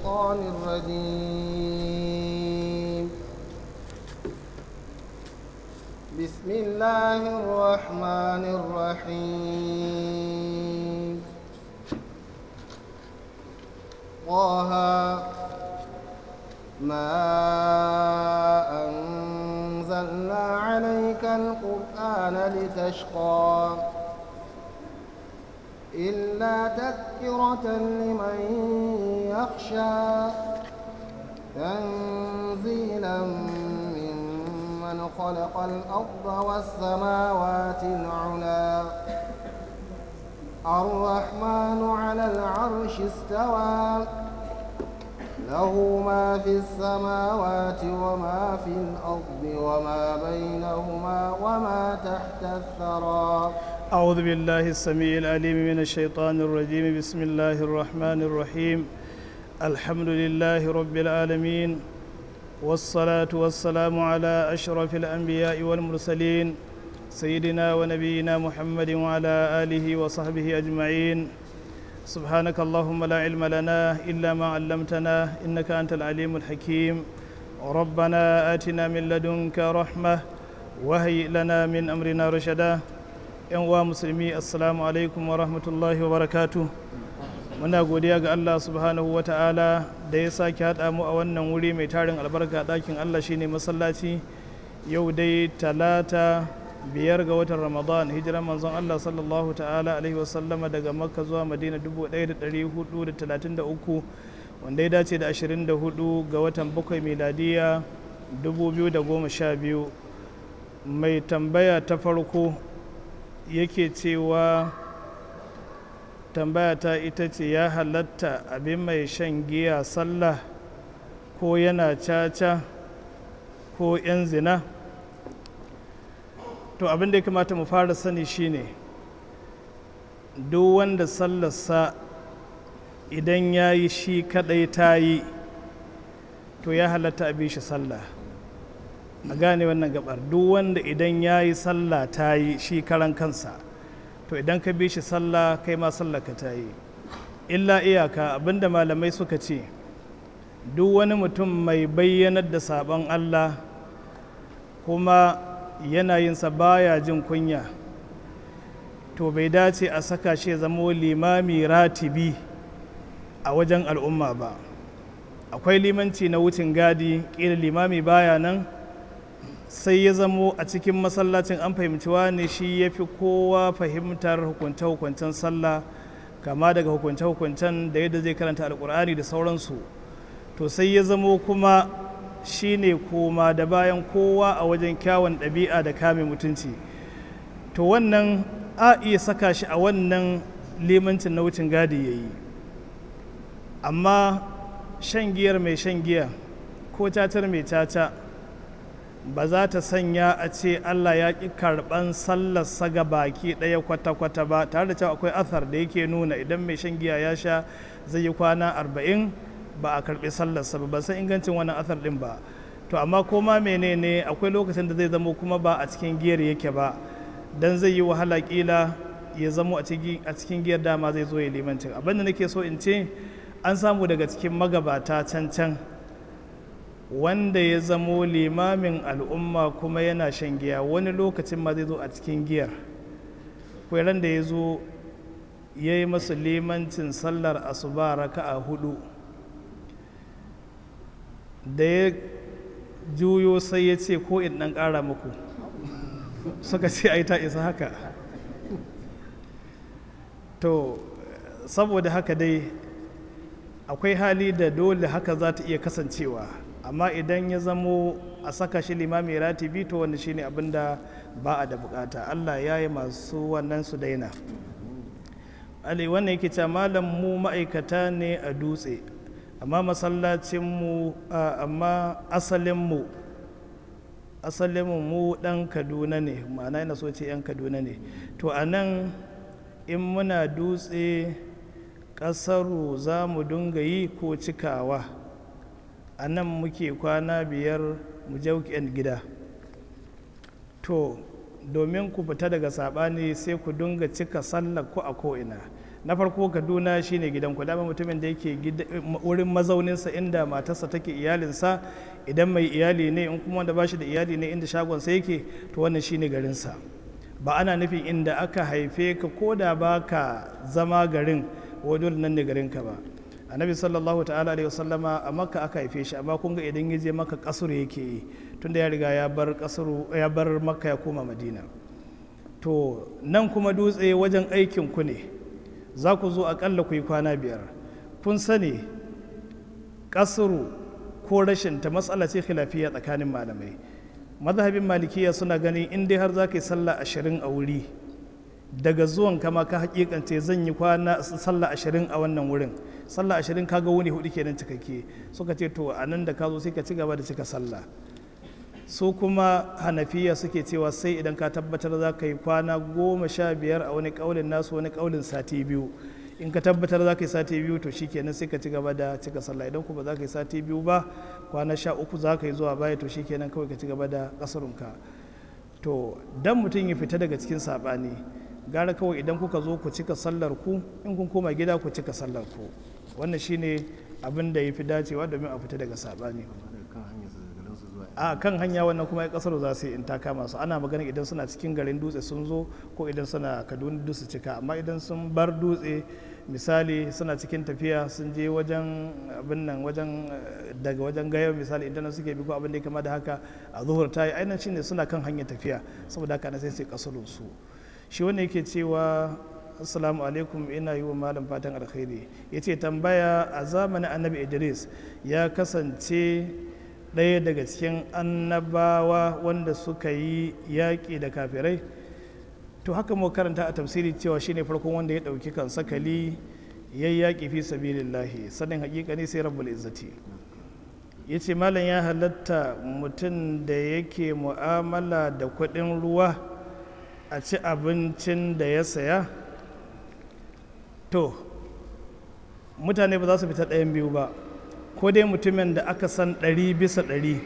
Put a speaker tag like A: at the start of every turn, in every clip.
A: الشيطان الرجيم بسم الله الرحمن الرحيم طه ما أنزلنا عليك القرآن لتشقى إلا تذكرة لمن يخشى تنزيلا ممن خلق الأرض والسماوات العلى الرحمن على العرش استوى له ما في السماوات وما في الأرض وما بينهما وما تحت الثرى
B: أعوذ بالله السميع العليم من الشيطان الرجيم بسم الله الرحمن الرحيم الحمد لله رب العالمين والصلاة والسلام على أشرف الأنبياء والمرسلين سيدنا ونبينا محمد وعلى آله وصحبه أجمعين سبحانك اللهم لا علم لنا إلا ما علمتنا إنك أنت العليم الحكيم ربنا آتنا من لدنك رحمة وهيئ لنا من أمرنا رشدا yan uwa musulmi assalamu alaikum wa rahmatullahi wa barakatu muna godiya ga allah subhanahu wa ta'ala da ya sake haɗa mu a wannan wuri mai tarin albarka ɗakin allah shine masallaci yau dai talata biyar ga watan ramadan hijiran manzon allah sallallahu ta'ala alaihi wasallama daga makka zuwa madina 1433 wanda ya dace da 24 ga watan bakwai miladiya 2012 mai tambaya ta farko yake cewa tambaya ta ita ce ya halatta abin mai shan giya sallah ko yana caca ko 'yan zina to abin da ya kamata mu fara sani shine duk wanda sallarsa idan ya yi shi kadai ta yi to ya halatta abin shi sallah a gane wannan gabar duk wanda idan ya yi sallah ta yi shi karan kansa to idan ka bi shi sallah kai ma sallah ka ta yi illa iyaka abinda malamai suka ce duk wani mutum mai bayyanar da sabon allah kuma yanayinsa baya jin kunya to bai dace a saka shi zamo limami ratibi a wajen al'umma ba akwai limanci na wucin gadi ƙila limami baya nan sai ya zamo a cikin masallacin an fahimci ne shi ya fi kowa fahimtar hukunce-hukuncen sallah kama daga hukunce-hukuncen da yadda zai karanta alkur'ani da sauransu to sai ya zamo kuma shi ne koma da bayan kowa a wajen kyawun ɗabi'a da kame mutunci to wannan a iya saka shi a wannan limancin na wucin gadi ya yi amma shan giyar mai shan giya ko cacar mai caca ba za ta sanya a ce Allah ya ƙi karɓan sallarsa ga baki ɗaya kwata-kwata ba tare da cewa akwai athar da yake nuna idan mai shan giya ya sha zai yi kwana arba'in ba a karɓi sallarsa ba ban san ingancin wannan athar ɗin ba to amma koma menene akwai lokacin da zai zamo kuma ba a cikin giyar yake ba dan zai yi wahala ƙila ya zamo a cikin giyar dama zai zo ya limancin abinda nake so in ce an samu daga cikin magabata can can wanda ya zamo limamin al'umma kuma yana shan giya wani lokacin ma zai zo a cikin giyar kwairan da ya zo ya yi masu limancin sallar asuba raka a hudu da ya juyo sai ya ce ko in ɗan ƙara muku suka ce ai ta isa haka to saboda haka dai akwai hali da dole haka za ta iya kasancewa amma idan ya zamo a saka shi limami ratibi to wanda shine abin da ba a da bukata Allah ya yi masu wannan su daina Ali wannan yake cewa malam mu ma'aikata ne a dutse amma masallacinmu amma asalinmu asalinmu mu dan kaduna ne ma'ana yana so ce yan kaduna ne to a nan in muna dutse ƙasaru za mu dunga yi ko cikawa a nan muke kwana biyar mu je gida to domin ku fita daga saɓani sai ku dunga cika sallar ku a ko'ina na farko kaduna shine gidan ku dama mutumin da yake wurin mazauninsa inda matarsa take iyalinsa idan mai iyali ne in kuma wanda ba shi da iyali ne inda shagonsa yake to wannan shine garinsa ba ana nufin inda aka haife ka ko da ba ka zama garin dole nan ne garinka ba annabi sallallahu ta'ala alaihi wasallama a makka aka haife shi amma kun ga idan ya je maka kasuru yake yi tunda ya riga ya bar kasuru ya bar makka ya koma madina to nan kuma dutse wajen aikin ku ne za ku zo akalla ku yi kwana biyar kun sani kasuru ko rashin ta matsala ce khilafiya tsakanin malamai mazhabin malikiya suna ganin in dai har za ka yi sallah ashirin a wuri daga zuwan kama ka hakikance zan yi kwana sallah ashirin a wannan wurin sallah ashirin kaga wuni hudu kenan cikakke suka ce to a nan da ka zo sai ka ci gaba da cika sallah su kuma hanafiya suke cewa sai idan ka tabbatar za ka yi kwana goma sha biyar a wani kaulin nasu wani kaulin sati biyu in ka tabbatar za ka yi sati biyu to shi kenan sai ka ci gaba da cika sallah idan kuma za ka yi sati biyu ba kwana sha uku za ka yi zuwa baya to shi kenan kawai ka ci gaba da kasarunka to dan mutum ya fita daga cikin saɓani gara kawai idan kuka zo ku cika sallar ku in kun koma gida ku cika sallar ku wannan shine abin da ya fi dacewa domin a fita daga saɓani a kan hanya wannan kuma ya kasar za su yi in ta kama su ana magana idan suna cikin garin dutse sun zo ko idan suna kaduna dutse cika amma idan sun bar dutse misali suna cikin tafiya sun je wajen abin nan wajen daga wajen gaya misali idan suke bi ko abin da ya kama da haka a zuhur ta yi ainihin shine suna kan hanyar tafiya saboda haka na sai sai kasarun su shi wanda yake cewa assalamu alaikum ina yi wa malam fatan alkhairi ya ce tambaya a zamanin annabi idris ya kasance ɗaya daga cikin annabawa wanda suka yi yaƙi da kafirai to haka mu karanta a tafsiri cewa shine farkon wanda ya ɗauki kan sakali ya yi yaƙi fi sabilillahi sanin haƙiƙa ne sai rabbul izzati ya ce malam ya halatta mutum da yake mu'amala da kuɗin ruwa a ci abincin da ya saya to mutane ba za su fita ɗayan biyu ba ko dai mutumin da aka san ɗari bisa ɗari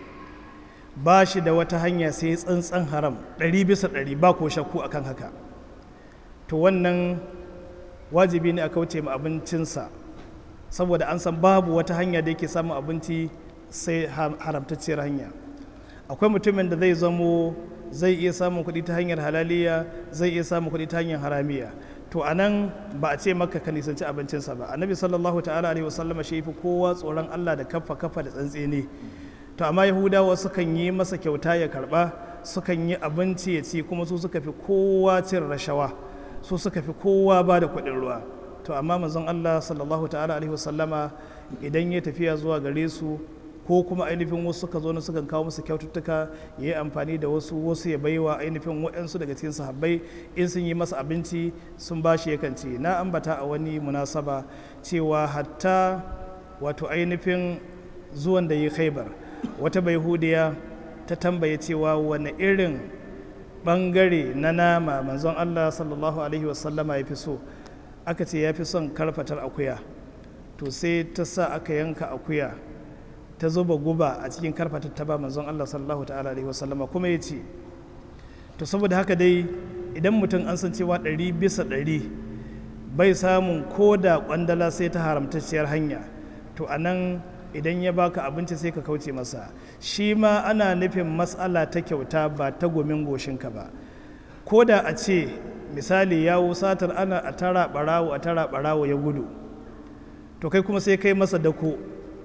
B: ba shi da wata hanya sai tsantsan haram ɗari bisa ɗari ba ko shakku akan haka to wannan wajibi ne a kauce ma abincinsa saboda an san babu wata hanya da yake samun abinci sai haramtacciyar hanya akwai mutumin da zai zamo zai iya samun kuɗi ta hanyar halaliya zai iya samun kuɗi ta hanyar haramiya to a nan ba a ce maka ka nisanci abincinsa ba annabi sallallahu ta'ala alaihi wasallama shi fi kowa tsoron allah da kafa kafa da tsantseni to amma yahudawa sukan yi masa kyauta ya karba sukan yi abinci ya ci kuma su suka fi kowa cin rashawa su suka fi kowa ba da kuɗin ruwa to amma manzon allah sallallahu ta'ala alaihi wasallama idan ya tafiya zuwa gare su ko kuma ainihin wasu suka zo na sukan kawo musu kyaututtuka ya yi amfani da wasu wasu ya baiwa ainihin waɗansu daga cikin sahabbai in sun yi masa abinci sun ba shi yakan ce na ambata a wani munasaba cewa hatta wato ainihin zuwan da yi khaibar wata baihudiya ta tambaye cewa wani irin bangare na nama manzon allah sallallahu alaihi wasallama ya fi so aka ce ya fi son karfatar akuya to sai ta sa aka yanka akuya ta zuba guba a cikin karfatar ta ba manzon Allah sallallahu ta'ala alaihi wasallama kuma ya ce to saboda haka dai idan mutum an san cewa ɗari bisa ɗari bai samun ko da ƙwandala sai ta haramtacciyar hanya to a nan idan ya baka abinci sai ka kauce masa shi ma ana nufin matsala ta kyauta ba ta gomin goshinka ba ko da a ce misali yawo satar ana a tara ɓarawo a tara ɓarawo ya gudu to kai kuma sai kai masa dako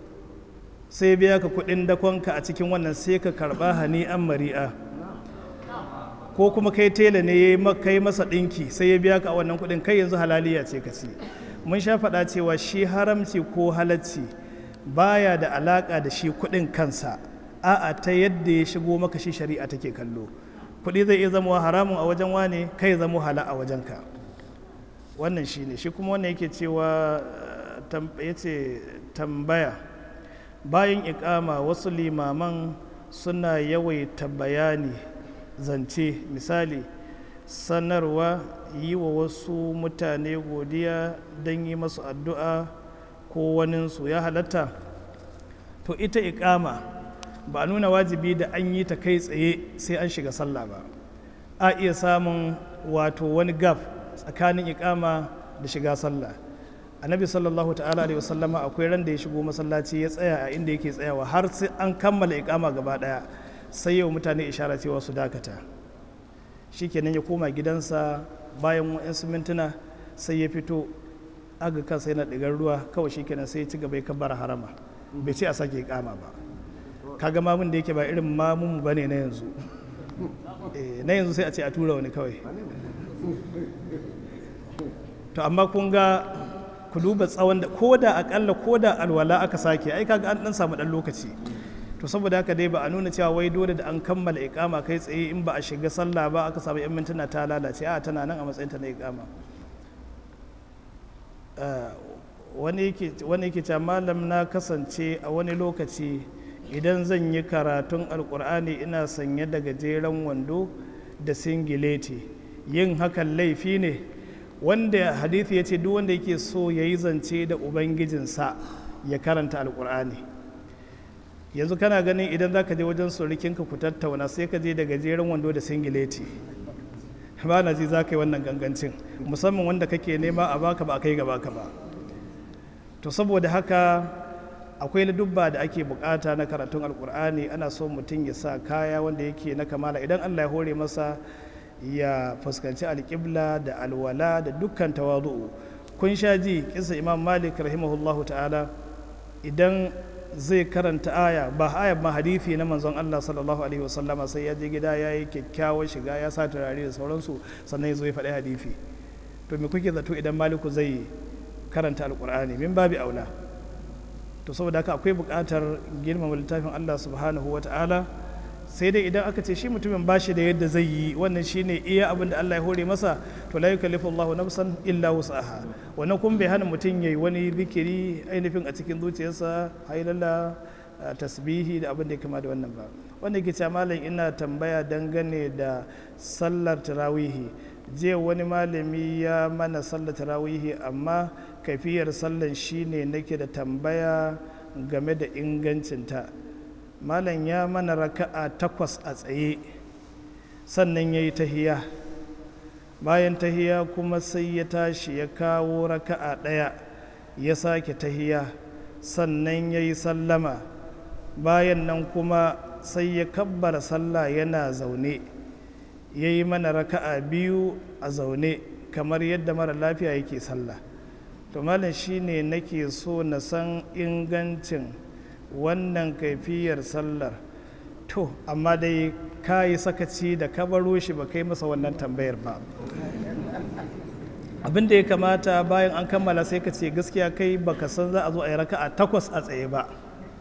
B: sai biya ka kudin dakonka a cikin wannan sai ka karba hani an mari'a ko kuma kai tela ne ya kai masa dinki sai ya biya ka a wannan kudin kai yanzu halaliya ce ka ci mun sha faɗa cewa shi haramci ko halacci baya da alaka da shi kudin kansa a'a ta yadda ya shigo maka shi shari'a take kallo kudi zai iya zama haramun a wajen wane kai zama hala a wajenka wannan shi ne shi kuma wannan yake cewa ya ce tambaya bayan ikama wasu limaman suna yawaita bayani zance misali sanarwa yi wa wasu mutane godiya don yi masu addu'a ko waninsu ya halatta to ita ikama ba a nuna wajibi da an yi ta kai tsaye sai an shiga sallah ba a iya samun wato wani gaf tsakanin ikama da shiga sallah annabi sallallahu ta'ala alaihi wasallama akwai ran da ya shigo masallaci ya tsaya a inda yake tsayawa har sai an kammala ikama gaba daya sai yau mutane ishara cewa su dakata shikenan ya koma gidansa bayan wa'yansu mintuna sai ya fito aga kansa yana ɗigar ruwa kawai shikenan sai ya ci gaba ya kabbara harama bai ce a sake ikama ba kaga mamun da yake ba irin mamun ba ne na yanzu na yanzu sai a ce a tura wani kawai to amma kun ga ku duba tsawon da ko da akalla ko da alwala aka sake ai kaga an dan samu dan lokaci to saboda haka dai ba a nuna cewa wai dole da an kammala ikama kai tsaye in ba a shiga sallah ba aka samu yan mintuna ta lalace a tana nan a matsayin ta na ikama wani yake cewa malam na kasance a wani lokaci idan zan yi karatun alkur'ani ina sanye da gajeren wando da singileti yin hakan laifi ne wanda hadithi ya ce duk wanda yake so ya yi zance da ubangijinsa ya karanta alkur'ani yanzu kana ganin idan za ka je wajen surikinka ku tattauna sai ka je da gajeren wando da singileti ba na ji za ka yi wannan gangancin musamman wanda kake nema a baka ba a kai gaba ka ba to saboda haka akwai ladubba da ake bukata na karatun alkur'ani ana so mutum ya sa kaya wanda yake na kamala idan allah ya hore masa ya fuskanci alƙibla da alwala da dukkan tawadu'u kun sha ji kisa imam malik rahimahullahu ta'ala idan zai karanta aya ba aya ma hadithi na manzon Allah sallallahu alaihi wasallama sai ya je gida ya yi kyakkyawar shiga ya sa turare da sauransu sannan ya zo ya faɗi hadithi to me kuke zato idan maliku zai karanta alkur'ani min babi aula to saboda haka akwai buƙatar girmama littafin Allah subhanahu wa ta'ala sai dai idan aka ce shi mutumin ba shi da yadda zai yi wannan shine iya abin da Allah ya hore masa to la yukallifu Allahu nafsan illa wus'aha wannan kun bai hana mutum yayi wani zikiri ainihin a cikin zuciyarsa hailala tasbihi da abin da ya kama da wannan ba wanda yake cewa malam ina tambaya dangane da sallar tarawihi jiya wani malami ya mana sallar tarawihi amma kafiyar sallan shine nake da tambaya game da ingancinta malam ya mana raka'a takwas a tsaye sannan ya yi tahiya bayan tahiya kuma sai ya tashi ya kawo raka'a ɗaya ya sake tahiya sannan ya yi sallama bayan nan kuma sai ya kabbara sallah yana zaune ya yi mana raka'a biyu a zaune kamar yadda mara lafiya yake sallah to malam shine nake so na san ingancin wannan kaifiyar sallar to amma dai ka yi sakaci da ka baro shi ba kai masa wannan tambayar ba abin da ya kamata bayan an kammala sai ka ce gaskiya kai baka san za a zo a yi raka'a takwas a tsaye ba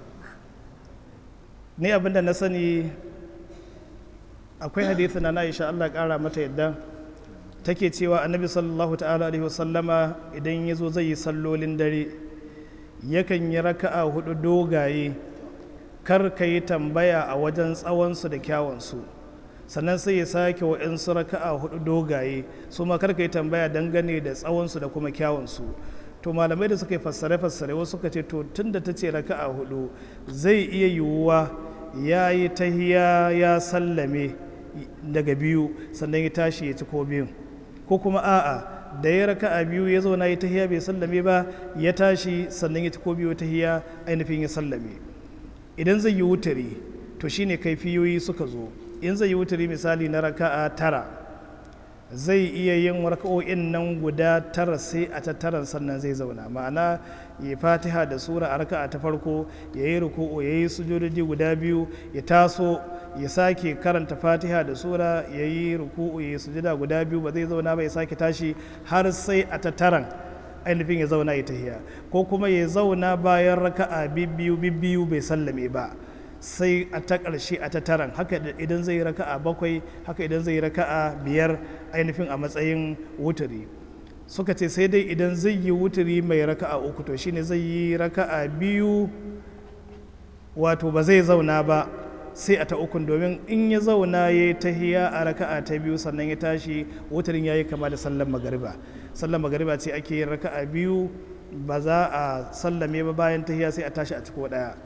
B: ni abin da na sani akwai hadithin na Aisha Allah kara mata yadda take cewa annabi sallallahu ta'ala alaihi wasallama idan ya zo zai yi sallolin dare yakan yi raka'a hudu dogaye kar ka yi tambaya a wajen tsawonsu da kyawunsu sannan sai ya sake wa'insu raka'a hudu dogaye su ma kar ka yi tambaya dangane da tsawonsu da kuma kyawunsu to malamai da suka yi fassare-fassare wasu suka ce to tun da ta ce raka'a hudu zai iya yiwuwa ya yi tahiya ya sallame daga biyu sannan ya tashi ya ci ko biyun ko kuma a'a da ya raka a biyu ya zauna ya tahiya bai sallame ba ya tashi sannan ya ci ko biyu tahiya ainihin ya sallame idan zai yi wutari to shine kaifiyoyi suka zo in zai yi wutari misali na raka'a tara zai iya yin raka'o'in nan guda tara sai a ta taran sannan zai zauna ma'ana ya fatiha da sura a raka'a ta farko ya yi ruku'u ya yi sujudodi guda biyu ya taso ya sake karanta fatiha da sura ya yi ruku'u ya yi sujuda guda biyu ba zai zauna ba ya sake tashi har sai a ta taran ainihin ya zauna ya tahiya ko kuma ya zauna bayan raka'a bibbiyu bibbiyu bai sallame ba sai a ta ƙarshe a ta taran haka idan zai raka'a bakwai haka idan zai raka'a biyar ainihin a matsayin wuturi suka ce sai dai idan zai yi wuturi mai raka'a uku to shine zai yi raka'a biyu wato ba zai zauna ba sai a ta ukun domin in ya zauna ya yi tahiya a raka'a ta biyu sannan ya tashi wuturin ya yi kama da sallan magariba sallan magariba ce ake yin raka'a biyu ba za a sallame ba bayan tahiya sai a tashi a ciko daya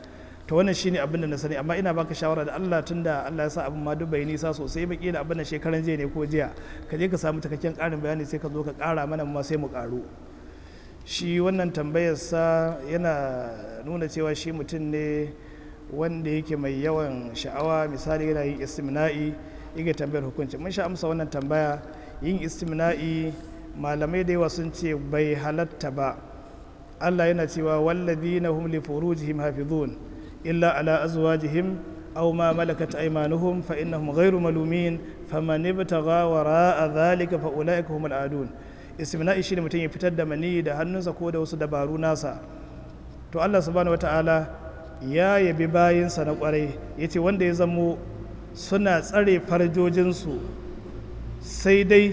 B: to wannan shine abin da na sani amma ina baka shawara da Allah tunda Allah ya sa abin ma duk bai nisa sosai ba kila abin da shekaran jiya ne ko jiya ka je ka samu cikakken karin bayani sai ka zo ka kara mana ma sai mu karu shi wannan tambayar sa yana nuna cewa shi mutum ne wanda yake mai yawan sha'awa misali yana yin istimna'i yake tambayar hukunci mun sha amsa wannan tambaya yin istimna'i malamai da yawa sun ce bai halatta ba Allah yana cewa walladhina hum li furujihim hafizun illa ala azwajihim aw ma malakat aymanuhum fa innahum ghayru malumin faman ibtagha wara'a dhalika fa ulaika humul adun istimna'i shine mutum ya fitar da mani da hannunsa ko da wasu dabaru nasa to Allah subhanahu wataala ya yabi bayinsa na kwarai yace wanda ya zamo suna tsare farjojinsu sai dai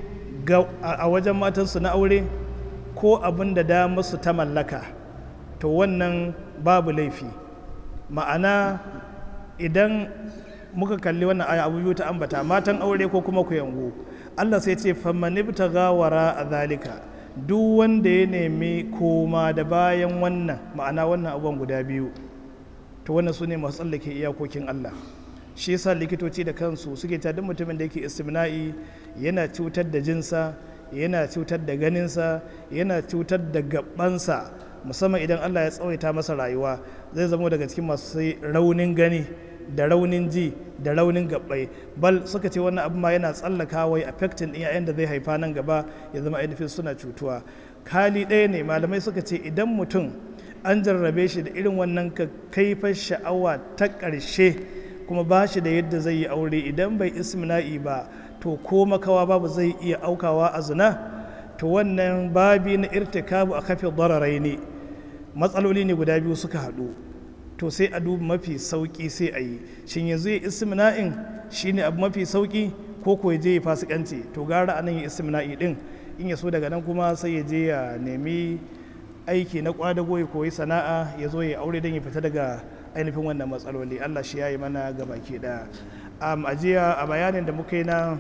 B: a wajen matansu na aure ko abin da dama su ta mallaka to wannan babu laifi ma'ana idan muka kalli wannan aya abu biyu ta ambata matan aure ko kuma ku yango Allah sai ce famanibta gawara a zalika duk wanda ya nemi koma da bayan wannan ma'ana wannan abubuwan guda biyu to wannan su ne masu tsallake iyakokin Allah shi yasa likitoci da kansu suke ta duk mutumin da yake istimna'i yana cutar da jinsa yana cutar da ganinsa yana cutar da gabansa musamman idan Allah ya tsawaita masa rayuwa zai zama daga cikin masu raunin gani da raunin ji da raunin gabbai bal suka ce wannan abu ma yana tsallaka wai affecting din yayan da zai haifa nan gaba ya zama ainihin suna cutuwa kali ɗaya ne malamai suka ce idan mutum an jarrabe shi da irin wannan kaifar sha'awa ta ƙarshe kuma ba shi da yadda zai yi aure idan bai ismina'i ba to ko makawa babu zai iya aukawa a zina to wannan babi na irtikabu a kafin dararai ne matsaloli ne guda biyu suka haɗu to sai a duba mafi sauƙi sai a yi shin yanzu ya ismina'in shine abu mafi sauƙi ko ko je ya fasikanci to gara anan ya ismina'i din in ya so daga nan kuma sai ya je ya nemi aiki na kwadago ya koyi sana'a ya zo ya aure don ya fita daga ainihin wannan matsaloli allah shi ya yi mana gabaki ɗaya um, a jiya a bayanin da muka yi na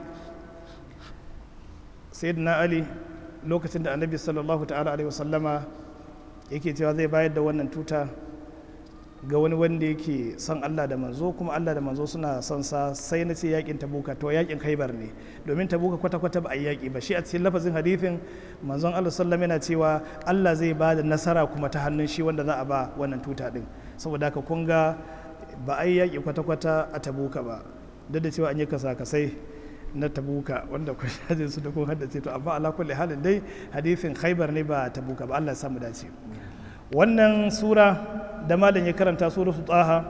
B: sayyidina ali lokacin da annabi sallallahu ta'ala alaihi wasallama yake cewa zai bayar da wannan tuta ga wani wanda yake son Allah da manzo kuma Allah da manzo suna son sa sai na ce yakin tabuka to yakin khaibar ne domin tabuka kwata-kwata ba a yi yaki ba shi a cikin lafazin hadithin manzon Allah sallallahu yana cewa Allah zai ba da nasara kuma ta hannun shi wanda za a ba wannan tuta din saboda haka kun ga ba a yi yaki kwata-kwata a tabuka ba duk da cewa an yi kasa-kasai na tabuka wanda kun shajin su da kun haddace to amma ala kulli halin dai hadithin khaibar ne ba tabuka ba Allah ya samu dace wannan sura da malam ya karanta suratu taha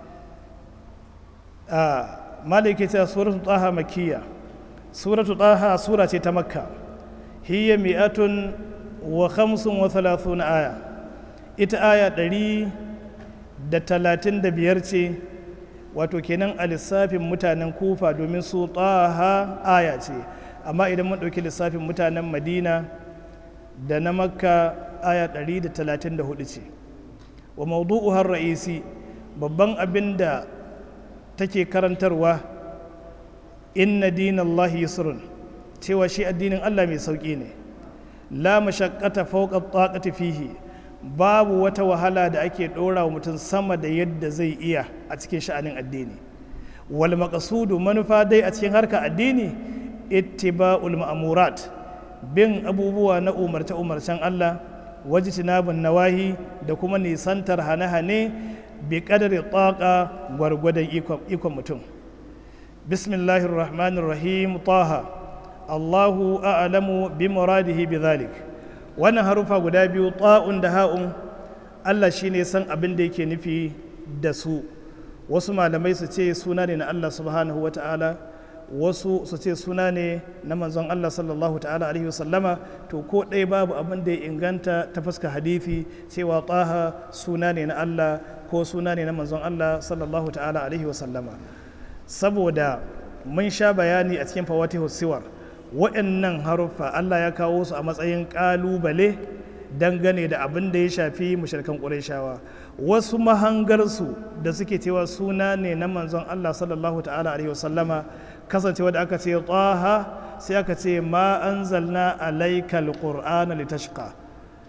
B: a malam yake cewa suratu taha makkiya suratu taha sura ce ta makka hiya mi'atun wa khamsun wa thalathuna aya ita aya ɗari da talatin da biyar ce wato kenan a lissafin mutanen kufa domin su taha aya ce amma idan mun ɗauki lissafin mutanen madina da na makka aya 134 ce wa maudu'uhar ra'isi babban abin da take karantarwa inna dinallahi yusrun cewa shi addinin Allah mai sauƙi ne la mashaqqata fawqa taqati fihi babu wata wahala da ake ɗora wa mutum sama da yadda zai iya a cikin sha'anin addini wal maqsudu manufa dai a cikin harka addini ittiba'ul ma'murat bin abubuwa na umarce-umarcen Allah wajtinabun nawahi da kuma nisantar hane-hane bi kadari taqa gwargwadon ikon mutum bismillahir rahmanir rahim taha Allahu a'lamu bi muradihi bi dhalik wannan harufa guda biyu ta'un da ha'un Allah shine san abin da yake nufi da su wasu malamai su ce suna ne na Allah subhanahu wata'ala wasu su ce suna ne na manzon Allah sallallahu ta'ala alaihi wasallama to ko ɗaya babu abin da ya inganta ta fuska hadithi cewa taha suna ne na Allah ko suna ne na manzon Allah sallallahu ta'ala alaihi wasallama saboda mun sha bayani a cikin fawatihu siwar waɗannan haruffa Allah ya kawo su a matsayin ƙalubale dangane da abin da ya shafi mushrikan ƙurayshawa wasu mahangarsu da suke cewa suna ne na manzon Allah sallallahu ta'ala alaihi wasallama kasancewa da aka ce taha sai aka ce ma anzalna alaikal qur'ana litashqa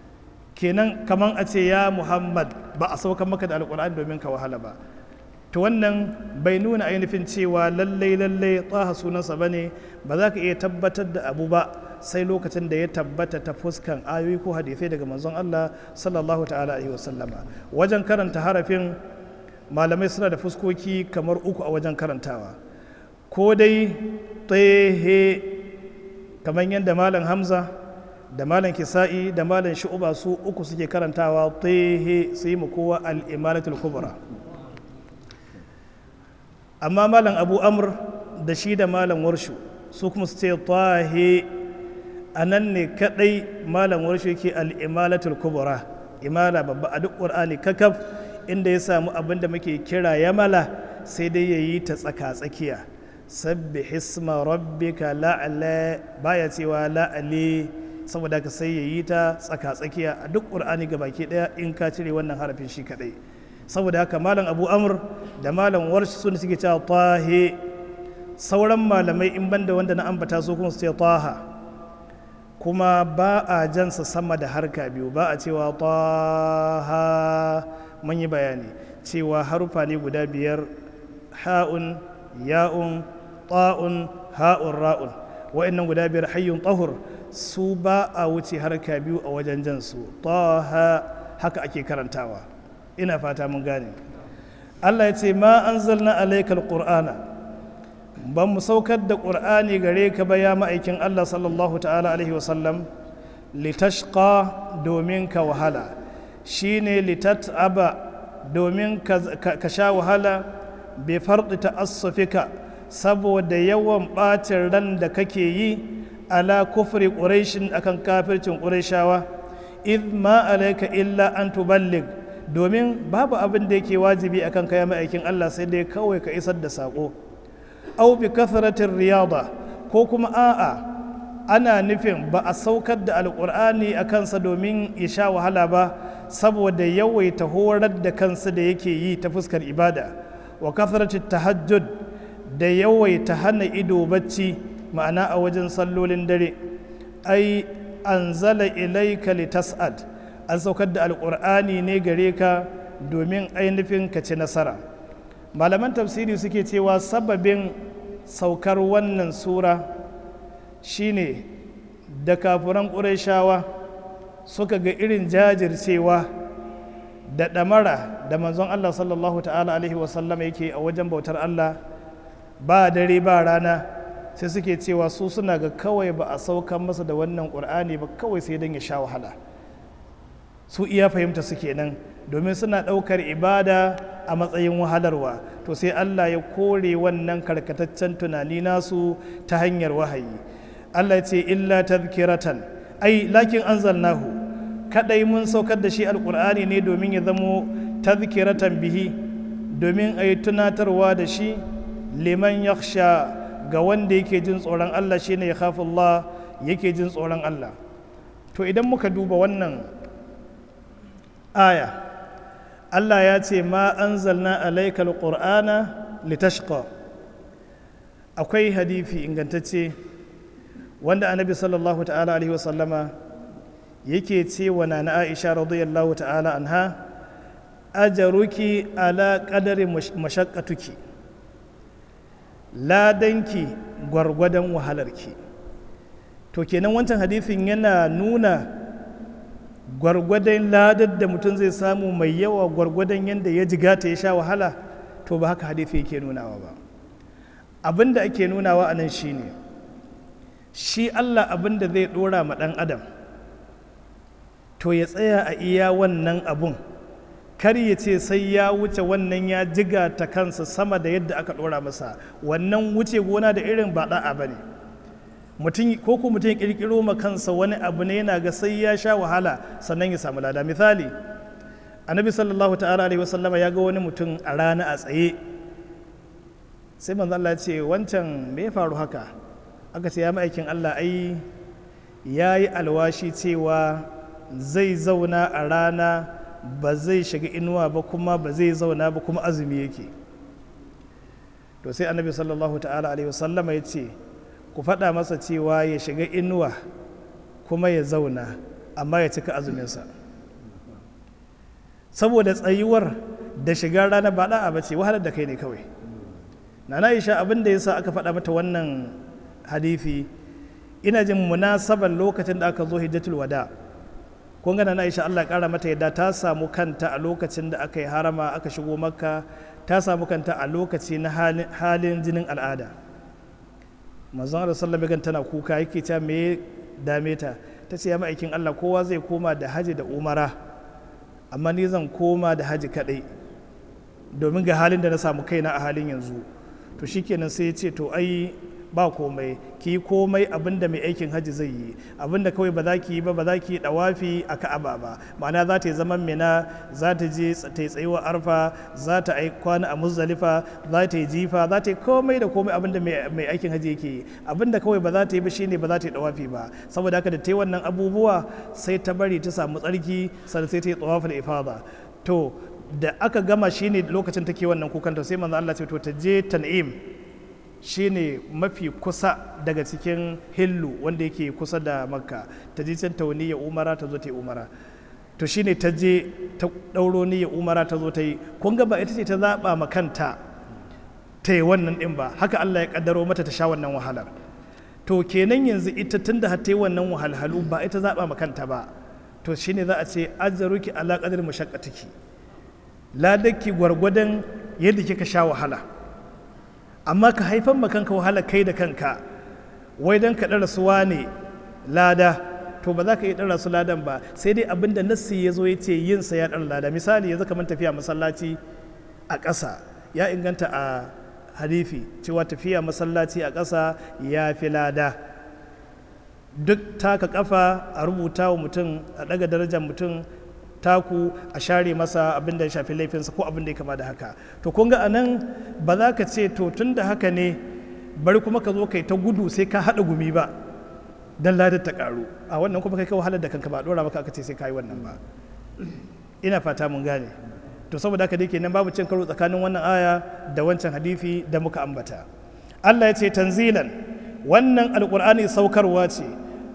B: kenan kaman a ce ya muhammad ba a saukan maka da alkur'ani domin ka wahala ba to wannan bai nuna ainihin cewa lallai lallai taha sunansa ba ne ba za ka iya tabbatar da abu ba sai lokacin da ya tabbata ta fuskan ayoyi ko hadisai daga manzon Allah sallallahu ta'ala alaihi wasallama wajen karanta harafin malamai suna da fuskoki kamar uku a wajen karantawa ko dai tsehe kamar yadda malam hamza da malam kisa'i da malam shu'uba su uku suke karantawa tsehe su yi kowa al'imalatul kubra amma malam abu amr da shi da malam warshu su kuma su ce tahe a nan ne kadai malam warshu yake al'imalatul kubra imala babba a duk ƙur'ani kakaf inda ya samu abin da muke kira yamala sai dai ya yi ta tsaka-tsakiya sabbi hisma rabbika la'ala baya cewa la'ali saboda ka sai ya yi ta tsaka-tsakiya a duk ƙur'ani ga baki ɗaya in ka cire wannan harafin shi kaɗai saboda haka malam abu amur da malam warshi sun suke cewa tahe sauran malamai in banda wanda na ambata su kuma su ce taha kuma ba a jansa sama da harka biyu ba a cewa taha mun yi bayani cewa harufa ne guda biyar ha'un ya'un ta'un ha'un ra'un wa'annan guda biyar hayyun tahur su ba a wuce harka biyu a wajen jansu taha haka ake karantawa ina fata mun gane Allah ya ce ma anzalna alaikal qur'ana ban mu saukar da qur'ani gare ka ba ya ma'aikin Allah sallallahu ta'ala alaihi wasallam litashqa domin ka wahala shine litat'aba domin ka sha wahala bai farɗi ta'assufika saboda yawan ɓacin ran da kake yi ala kufri ƙuraishin akan kafircin ƙuraishawa id ma alaika illa an tuballig domin babu abin da yake wajibi akan kaya ma'aikin Allah sai dai kawai ka isar da saƙo au bi kasratin riyada ko kuma a'a ana nufin ba a saukar da alƙur'ani a kansa domin ya sha wahala ba saboda yawaita horar da kansa da yake yi ta fuskar ibada wa kasratin tahajjud da yawaita hana ido bacci ma'ana a wajen sallolin dare ai anzala ilaika litas'ad an saukar da alƙur'ani ne gare ka domin ainihin ka ci nasara malaman tafsiri suke cewa sababin saukar wannan sura shine da kafuran ƙurayshawa suka ga irin jajircewa da ɗamara da manzon Allah sallallahu ta'ala alaihi wasallam yake a wajen bautar Allah ba dare ba rana sai suke cewa su suna ga kawai ba a saukan masa da wannan ƙur'ani ba kawai sai don ya sha wahala su iya fahimta su kenan domin suna ɗaukar ibada a matsayin wahalarwa to sai Allah ya kore wannan karkataccen tunani nasu ta hanyar wahayi Allah ya ce illa tazkiratan ai lakin anzalnahu kadai mun saukar da shi alkur'ani ne domin ya zamo tazkiratan bihi domin a yi tunatarwa da shi liman yakhsha ga wanda yake jin tsoron Allah shine ya khafu Allah yake jin tsoron Allah to idan muka duba wannan aya Allah ya ce ma anzalna alaikal qur'ana litashqa akwai hadithi ingantacce wanda annabi sallallahu ta'ala alaihi wasallama yake ce wa na Aisha radiyallahu ta'ala anha ajaruki ala qadari mashaqqatuki ladanki gwargwadon wahalarki to kenan wancan hadithin yana nuna gwargwadon ladar da mutum zai samu mai yawa gwargwadon yadda ya jigata ya sha wahala to ba haka hadithi yake nunawa ba abin da ake nunawa a nan shine shi allah abin da zai dora ma ɗan adam to ya tsaya a iya wannan abun kar ya ce sai ya wuce wannan ya jiga ta kansa sama da yadda aka dora masa wannan wuce gona da irin ba da'a ba ne mutum ko ko mutum ya kirkiro ma kansa wani abu ne yana ga sai ya sha wahala sannan ya samu lada misali annabi sallallahu ta'ala alaihi wasallama ya ga wani mutum a rana a tsaye sai manzo Allah ya ce wancan me ya faru haka aka ce ya ma'aikin Allah ai ya yi alwashi cewa zai zauna a rana ba zai shiga inuwa ba kuma ba zai zauna ba kuma azumi yake to sai annabi sallallahu ta'ala alaihi wasallama ya ce ku faɗa masa cewa ya shiga inuwa kuma ya zauna amma ya cika azuminsa saboda tsayuwar da shigar rana ba da'a ba ce wahalar da kai ne kawai na Aisha abin da yasa aka faɗa mata wannan hadithi ina jin munasaban lokacin da aka zo hijjatul wada kun ga na Aisha Allah ƙara mata yadda ta samu kanta a lokacin da aka yi harama aka shigo makka ta samu kanta a lokaci na halin jinin al'ada manzon Allah sallallahu alaihi tana kuka yake ta me dame ta ta ce ya ma'aikin Allah kowa zai koma da haji da umara amma ni zan koma da haji kadai domin ga halin da na samu kaina a halin yanzu to shikenan sai ya ce to ai ba komai ki komai abinda mai aikin hajji zai yi abinda kawai ba za ki yi ba ba za ki yi dawafi a ka'aba ba ma'ana za ta yi zaman mina za ta je ta yi tsayuwa arfa za ta yi kwana a muzdalifa za ta yi jifa za ta yi komai da komai abinda mai aikin hajji yake yi abinda kawai ba za ta yi ba shine ba za ta yi dawafi ba saboda haka da ta yi wannan abubuwa sai ta bari ta samu tsarki sannan sai ta yi tsawafin ifada to da aka gama shine lokacin take wannan kukanta sai manzo Allah ce to ta je tan'im shine mafi kusa daga cikin hillu wanda yake kusa da makka ta je can tauniya umara ta zo ta yi umara to shine ta je ta ɗauro niyya umara ta zo ta yi kun ga ba ita ce ta zaɓa ma kanta ta yi wannan ɗin ba haka Allah ya ƙaddaro mata ta sha wannan wahalar to kenan yanzu ita tun da ta yi wannan wahalhalu ba ita zaɓa ma kanta ba to shine za a ce azzaruki ala qadri mashaqqatiki ladaki gwargwadon yadda kika sha wahala amma ka haifan ma kanka wahala kai da kanka wai don ka ɗara suwa ne lada to ba za ka iya ɗara su ladan ba sai dai abin da nassi ya zo ya ce yin sa ya ɗara lada misali yanzu kamar tafiya masallaci a ƙasa ya inganta a hadifi cewa tafiya masallaci a ƙasa ya fi lada duk taka kafa a rubuta wa mutum a ɗaga darajar mutum taku a share masa abin da ya shafi laifinsa ko abin da ya kama da haka to kun ga anan ba za ka ce to tun da haka ne bari kuma ka zo kai ta gudu sai ka haɗa gumi ba dan ladar ta karu a wannan kuma kai ka wahalar da kanka ba dora maka aka ce sai ka yi wannan ba ina fata mun gane to saboda haka dai kenan babu cin karo tsakanin wannan aya da wancan hadisi da muka ambata Allah ya ce tanzilan wannan alqur'ani saukarwa ce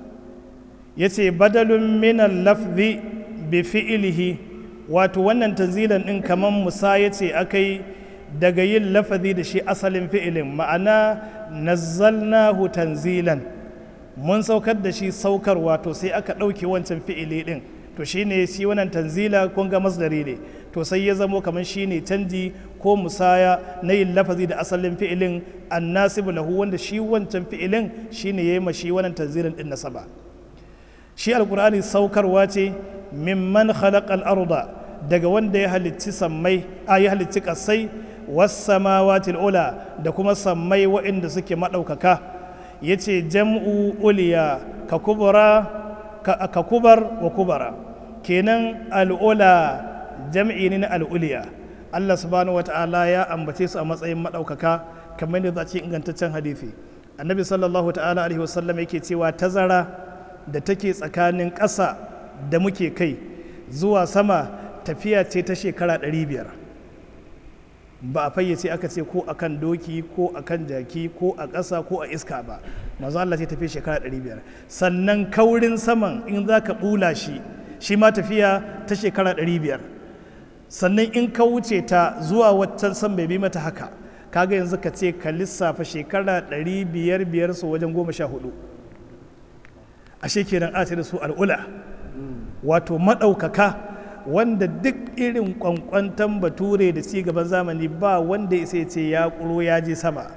B: yace badalun minal lafzi bi fi'ilihi wato wannan tanzilan din kaman musa ya ce akai daga yin lafazi da shi asalin fi'ilin ma'ana nazzalnahu tanzilan mun saukar da shi saukar wato sai aka ɗauke wancan fi'ili din to shine shi wannan tanzila kun ga masdari ne to sai ya zamo kamar shine canji ko musaya na yin lafazi da asalin fi'ilin annasibu lahu wanda shi wancan fi'ilin shine yayi ma shi wannan tanzilan din nasaba shi alkur'ani saukarwa ce mimman khalaqal arda daga wanda ya halicci sammai a ya halicci kasai was-samawati ula da kuma sammai waɗanda suke maɗaukaka yace jam'u uliya ka kubra ka kubar wa kubara kenan al'ula jam'i ne na al'uliya Allah subhanahu wata'ala ya ambace su a matsayin maɗaukaka kamar yadda za a ce ingantaccen hadisi annabi sallallahu ta'ala alaihi wasallam yake cewa tazara da take tsakanin ƙasa da muke kai zuwa sama tafiya ce ta shekara 500 ba a fayyace aka ce ko akan doki ko akan jaki ko a ƙasa ko a iska ba mazu Allah ce tafiya shekara 500 sannan kaurin saman in za ka ɓula shi shi ma tafiya ta shekara 500 sannan in ka wuce ta zuwa waccan san bai bi mata haka kaga yanzu ka ce ka lissafa shekara 500 biyar su wajen goma sha hudu ashe kenan a da su al'ula wato maɗaukaka wanda duk irin kwankwantan bature da ci gaban zamani ba wanda ya ce ya ƙuro ya je sama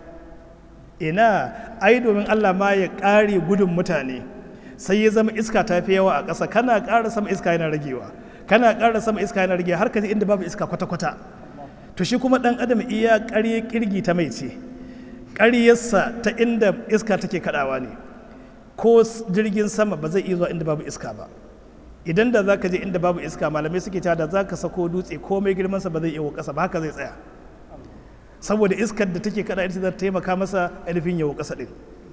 B: ina ai domin allah ma ya ƙare gudun mutane sai ya zama iska ta fi yawa a ƙasa kana ƙara sama iska yana ragewa kana ƙara sama iska yana ragewa har ka inda babu iska kwata-kwata to shi kuma ɗan adam iya ƙarye ƙirgi ta mai ce ƙaryarsa ta inda iska take kaɗawa ne ko jirgin sama ba zai iya zuwa inda babu iska ba idan da za ka je inda babu iska malamai suke cewa da za ka sako dutse komai girmansa ba zai iya ƙasa ba haka zai tsaya saboda iskar da take kada ita za ta taimaka masa ainihin yawo ƙasa ɗin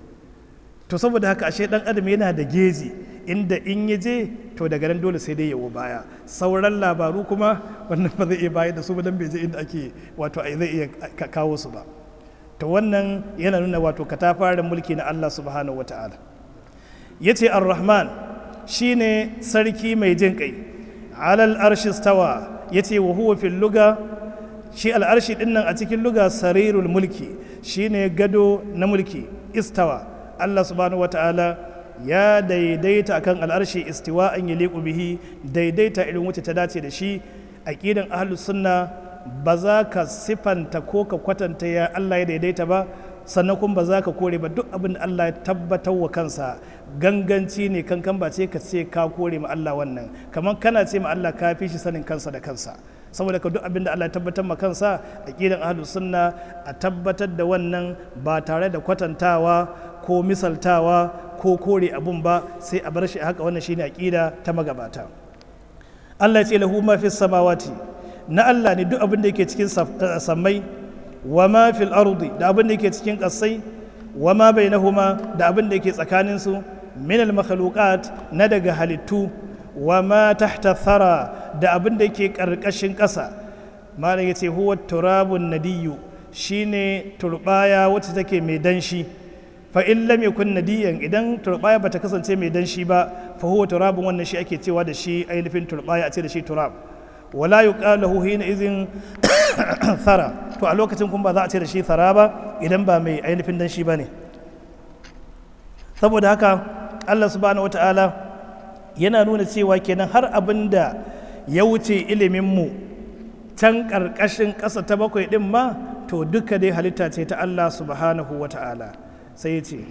B: to saboda haka ashe ɗan adam yana da geji inda in ya je to daga nan dole sai dai yawo baya sauran labaru kuma wannan ba zai iya bayar da su ba dan bai je inda ake wato zai iya kawo su ba to wannan yana nuna wato katafaren mulki na Allah subhanahu wataala yace ar-rahman shine sarki mai jin kai alal arshi stawa ya ce wa huwa fil luga shi al'arshi din nan a cikin luga sarirul mulki shine gado na mulki istawa Allah subhanahu wata'ala ya daidaita akan al'arshi istiwa an yi bihi daidaita irin wuce ta dace da shi aqidan ahlus sunna ba za ka sifanta ko ka kwatanta ya Allah ya daidaita ba sannan kuma ba za ka kore ba duk abin da Allah ya tabbatar wa kansa ganganci ne kankan ba ce ka ce ka kore ma Allah wannan kamar kana ce ma Allah ka fi shi sanin kansa da kansa saboda ka duk abin da Allah ya tabbatar ma kansa aqidan ahlus sunna a tabbatar da wannan ba tare da kwatantawa ko misaltawa ko kore abun ba sai a bar shi haka wannan shine aqida ta magabata Allah ya ce lahu ma fis samawati na Allah ne duk abin da yake cikin sammai wa ma fil ardi da abin da yake cikin ƙasai wa ma bainahuma da abin da yake tsakanin su min al makhluqat na daga halittu wa ma tahta thara da abin da yake karkashin ƙasa malam yace huwa turabun nadiyu shine turbaya wacce take mai danshi fa in lam yakun nadiyan idan turbaya bata kasance mai danshi ba fa huwa turabun wannan shi ake cewa da shi ainihin turbaya a ce da shi turab wala yuqalu hina izin thara to a lokacin kuma ba za a ce da shi thara ba idan ba mai ainihin dan shi bane saboda haka Allah subhanahu wata'ala yana nuna cewa kenan har abin da ya wuce ilimin mu can karkashin ƙasa ta bakwai din ma to duka dai halitta ce ta Allah subhanahu wata'ala sai ya ce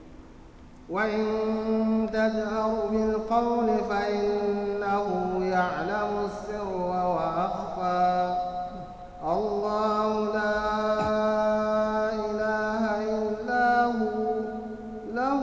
A: وإن تجهر بالقول فإنه يعلم السر وأخفى الله لا إله إلا هو له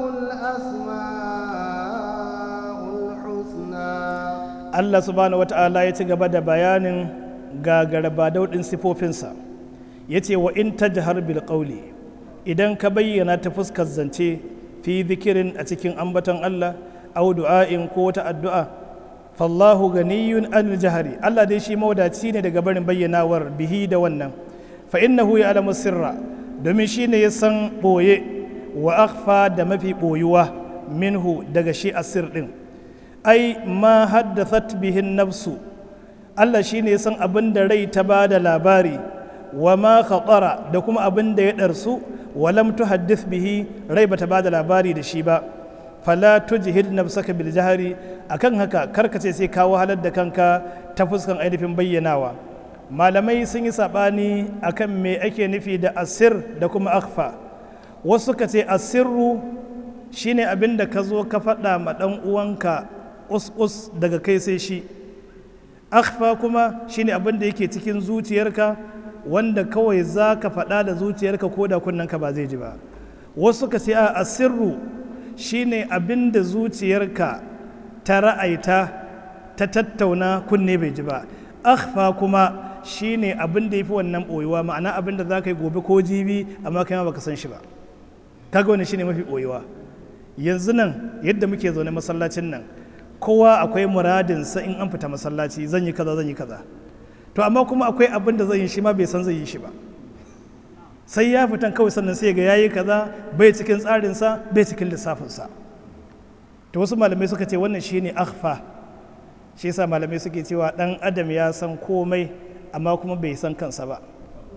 A: الأسماء الحسنى
B: Allah subhanahu wa ta'ala ya ci gaba da bayanin gagaraba daudin sifofinsa ya ce wa in tajhar bil qawli idan ka bayyana ta fuskar zance fi zikirin a cikin ambaton Allah au du'a'in ko wata addu'a fallahu ganiyun anil jahari Allah dai shi mawadaci ne daga barin bayyanawar bihi da wannan fa innahu ya'lamu sirra domin shi ne ya san boye wa akhfa da mafi boyuwa minhu daga shi asir din ai ma haddathat bihin nafsu Allah shi ne ya san abin da rai ta ba da labari wa ma khatara da kuma abin da ya ɗarsu wa lam tuhaddith bihi rai bata ba da labari da shi ba fala tujhid nafsaka bil jahri akan haka karka ce sai ka wahalar da kanka ta fuskan ainihin bayyanawa malamai sun yi sabani akan me ake nufi da asir da kuma akhfa wasu ka ce asirru shine abin da ka zo ka faɗa ma ɗan uwanka us daga kai sai shi akhfa kuma shine abin da yake cikin zuciyarka wanda kawai za ka faɗa da zuciyarka ko da kunnanka ba zai ji ba wasu ka ce a asirru shine abin da zuciyarka ta ra'aita ta tattauna kunne bai ji ba akhfa kuma shine abin da yafi wannan boyuwa ma'ana abin da za ka yi gobe ko jibi amma kai ma baka san shi ba kaga wani shine mafi boyuwa yanzu nan yadda muke zaune masallacin nan kowa akwai muradinsa in an fita masallaci zan yi kaza zan yi kaza to amma kuma akwai abin da zai yi shi ma bai san zai yi shi ba sai ya fitan kawai sannan sai ga yayi kaza bai cikin tsarinsa bai cikin lissafinsa to wasu malamai suka ce wannan shine akhfa shi yasa malamai suke cewa dan adam ya san komai amma kuma bai san kansa ba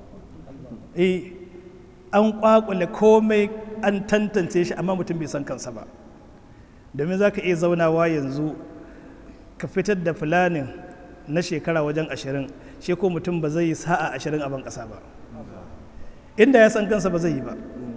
B: eh an kwakule komai an tantance shi amma mutum bai san kansa ba domin za ka iya zaunawa yanzu ka fitar da fulanin na shekara wajen ashirin shi ko mutum ba zai yi sa'a ashirin a ban ƙasa ba inda ya san kansa ba zai yi ba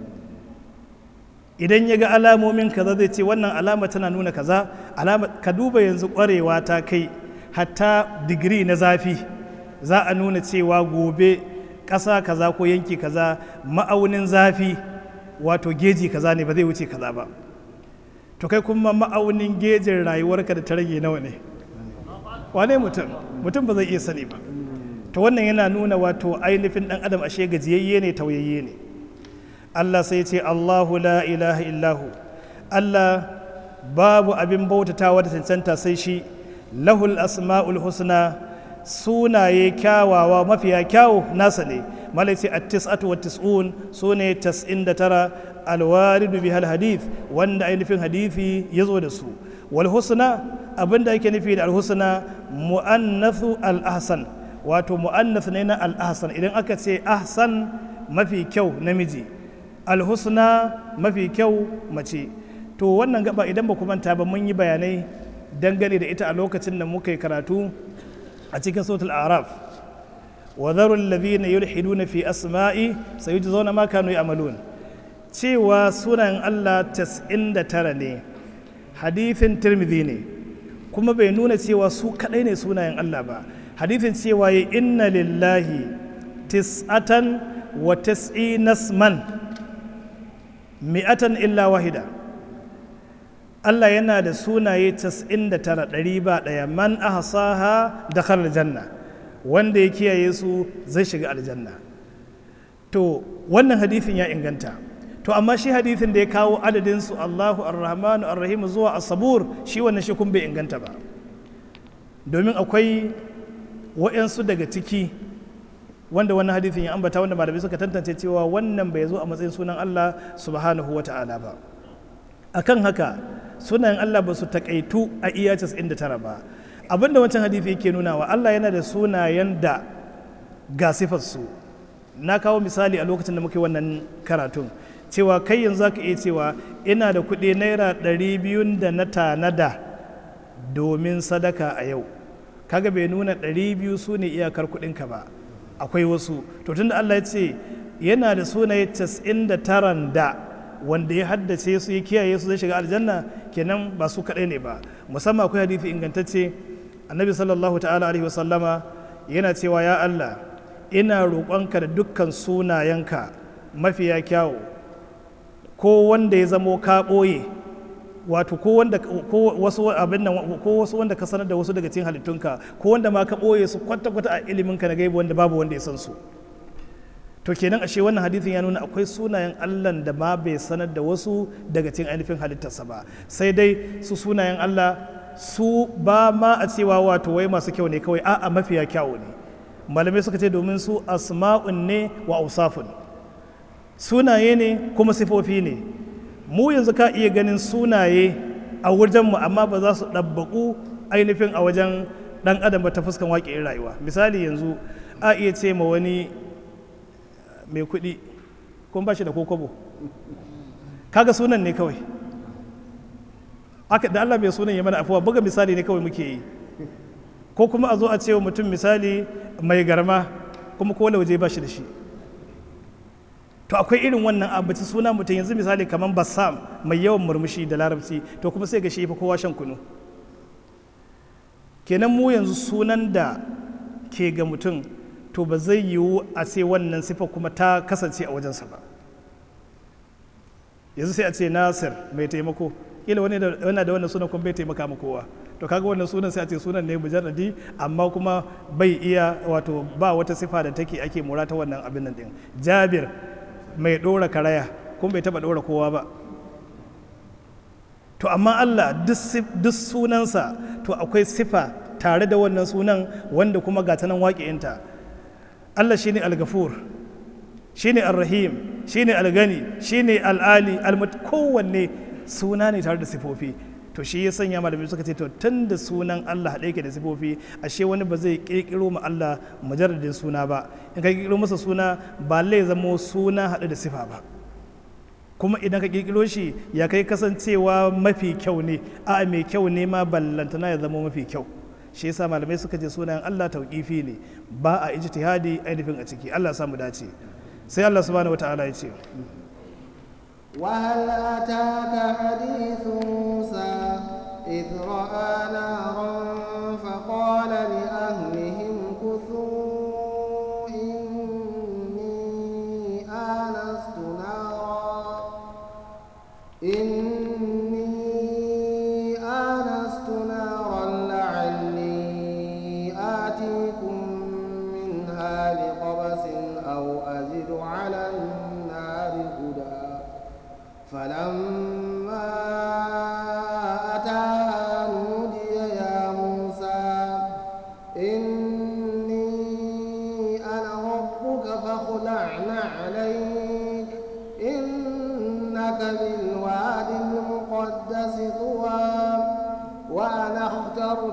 B: idan ya ga alamomin kaza zai ce wannan alama tana nuna kaza alama ka duba yanzu ƙwarewa ta kai hatta digiri na zafi za a nuna cewa gobe ƙasa kaza ko yanki kaza ma'aunin zafi wato geji kaza ne ba zai wuce kaza ba to kai kuma ma'aunin gejin rayuwarka da ta rage nawa ne wane mutum mutum ba zai iya sani ba to wannan yana nuna wato ainihin dan adam ashe gajiyayye ne tauyayye ne Allah sai ce Allahu la ilaha illahu Allah babu abin bautatawa da cancanta sai shi lahul asma'ul husna sunaye kyawawa mafiya kyawu nasa ne malaiti at-tis'atu wa tis'un sune 99 alwaridu bihal hadith wanda ainihin hadithi ya zo da su wal husna abinda ake nufi da alhusna mu'annathu al-ahsan wato mu'annath ne na al-ahsan idan aka ce ahsan mafi kyau namiji alhusna mafi kyau mace to wannan gaba idan ba ku manta ba mun yi bayanai dangane da ita a lokacin da muka yi karatu a cikin sautul araf wa dharu alladhina yulhiduna fi asma'i sayujzauna ma kanu ya'malun cewa sunan Allah 99 ne hadithin tirmidhi ne kuma bai nuna cewa su kadai ne sunayen Allah ba hadithin cewa ya inna lillahi tis'atan wa tis'inas man mi'atan illa wahida Allah yana da sunaye 99 ɗari ba ɗaya man ahsaha dakhala aljanna wanda ya kiyaye su zai shiga aljanna to wannan hadithin ya inganta to amma shi hadithin da ya kawo adadin su Allahu ar-Rahmanu ar-Rahim zuwa as-Sabur shi wannan shi kun bai inganta ba domin akwai wa'yansu daga ciki wanda wannan hadithin ya ambata wanda malamai suka tantance cewa wannan bai zo a matsayin sunan Allah subhanahu wa ta'ala ba akan haka sunayen Allah ba su takaitu a iya 99 ba abinda wancan hadithi yake nuna wa Allah yana da sunayen da ga sifarsu na kawo misali a lokacin da muke wannan karatun cewa kai yanzu zaka iya cewa ina da kuɗi naira ɗari biyun da na tanada domin sadaka a yau kaga bai nuna ɗari biyu su ne iyakar kuɗinka ba akwai wasu to tunda Allah ya ce yana da sunaye 99 da wanda ya haddace su ya kiyaye su zai shiga aljanna kenan ba su kaɗai ne ba musamman akwai hadisi ingantacce annabi sallallahu ta'ala alaihi wasallama yana cewa ya Allah ina roƙonka da dukkan sunayenka mafiya kyawu ko wanda ya zamo ka ɓoye wato ko wanda ko wasu abin nan ko wasu wanda ka sanar da wasu daga cikin halittunka ko wanda ma ka ɓoye su kwata-kwata a iliminka na gaibu wanda babu wanda ya san su to kenan ashe wannan hadithin ya nuna akwai sunayen Allah da ma bai sanar da wasu daga cikin ainihin halittarsa ba sai dai su sunayen Allah su ba ma a cewa wato wai masu kyau ne kawai a'a mafiya kyawu ne malamai suka ce domin su asma'un ne wa ausafun sunaye ne kuma sifofi ne mu yanzu ka iya ganin sunaye a wajenmu amma ba za su ɗabbaƙu ainihin a wajen ɗan adam ba ta fuskan waƙe rayuwa misali yanzu a iya ce ma wani mai kuɗi kuma ba shi da kokobo kaga sunan ne kawai aka da Allah mai sunan ya mana afuwa buga misali ne kawai muke yi ko kuma a zo a ce wa mutum misali mai garma kuma ko waje ba shi da shi to akwai irin wannan abaci suna mutum yanzu misali kamar bassam mai yawan murmushi da larabci to kuma sai ga shi fa kowa shan kunu kenan mu yanzu sunan da ke ga mutum to ba zai yiwu a ce wannan sifa kuma ta kasance a wajensa ba yanzu sai a ce nasir mai taimako kila wani da wannan sunan kuma bai taimaka ma kowa to kaga wannan sunan sai a ce sunan ne mujarradi amma kuma bai iya wato ba wata sifa da take ake mura ta wannan abin nan din jabir mai dora karaya kuma bai taba dora kowa ba to amma Allah duk sunansa to akwai sifa tare da wannan sunan wanda kuma ga ta nan waƙi'inta Allah shine al-gafur shine ar-rahim shine al-gani shine al-ali al-mut kowanne suna ne tare da sifofi to shi ya sanya malamai suka ce to tun da sunan Allah haɗe ke da sifofi ashe wani ba zai ƙirƙiro ma Allah mujarradin suna ba in ka ƙirƙiro masa suna ba lai zamo suna haɗe da sifa ba kuma idan ka ƙirƙiro shi ya kai kasancewa mafi kyau ne a mai kyau ne ma ballantana ya zama mafi kyau shi yasa malamai suka ce sunan Allah tauƙifi ne ba a ijtihadi ainihin a ciki Allah samu dace sai Allah subhanahu wataala ya ce
A: وهل أتاك حديث موسى إذ رأى نارا فقال لأهلهم كثوا إني آنست نارا إني آنست نارا لعلي آتيكم منها بقبس أو أجد على النار هدى فلما أتاها نودي يا موسى إني أنا ربك فاخلع عليك إنك بالواد المقدس طوى وأنا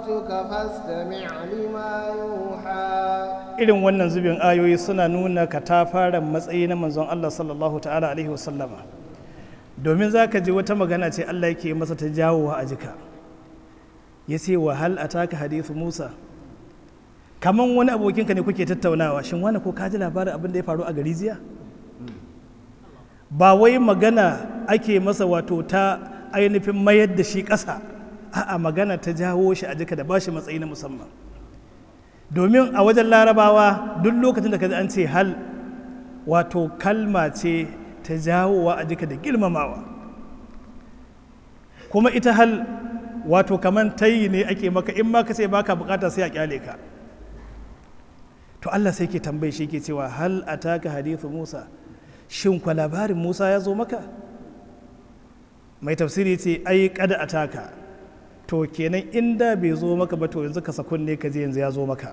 A: ربك فاستمع لما يوحى
B: irin wannan zubin ayoyi suna nuna katafaren matsayi na manzon Allah sallallahu ta'ala alaihi wasallama domin za ka ji wata magana ce Allah yake masa ta jawowa a jika ya ce wa hal ataka hadithu Musa kaman wani abokinka ne kuke tattaunawa shin wani ko ka ji labarin abin da ya faru a gari jiya ba wai magana ake masa wato ta ainihin mayar da shi ƙasa a'a magana ta jawo shi a jika da ba shi matsayi na musamman domin a wajen larabawa duk lokacin da ka ji an ce hal wato kalma ce ta jawowa a jika da girmamawa kuma ita hal wato kaman tayi ne ake maka in ma ka ce baka bukata sai a kyale ka to Allah sai ke tambaye shi ke cewa hal ataka hadithu Musa shin kwa labarin Musa ya zo maka mai tafsiri ce ai kada ataka to kenan inda bai zo maka ba to yanzu ka sakunne ka je yanzu ya zo maka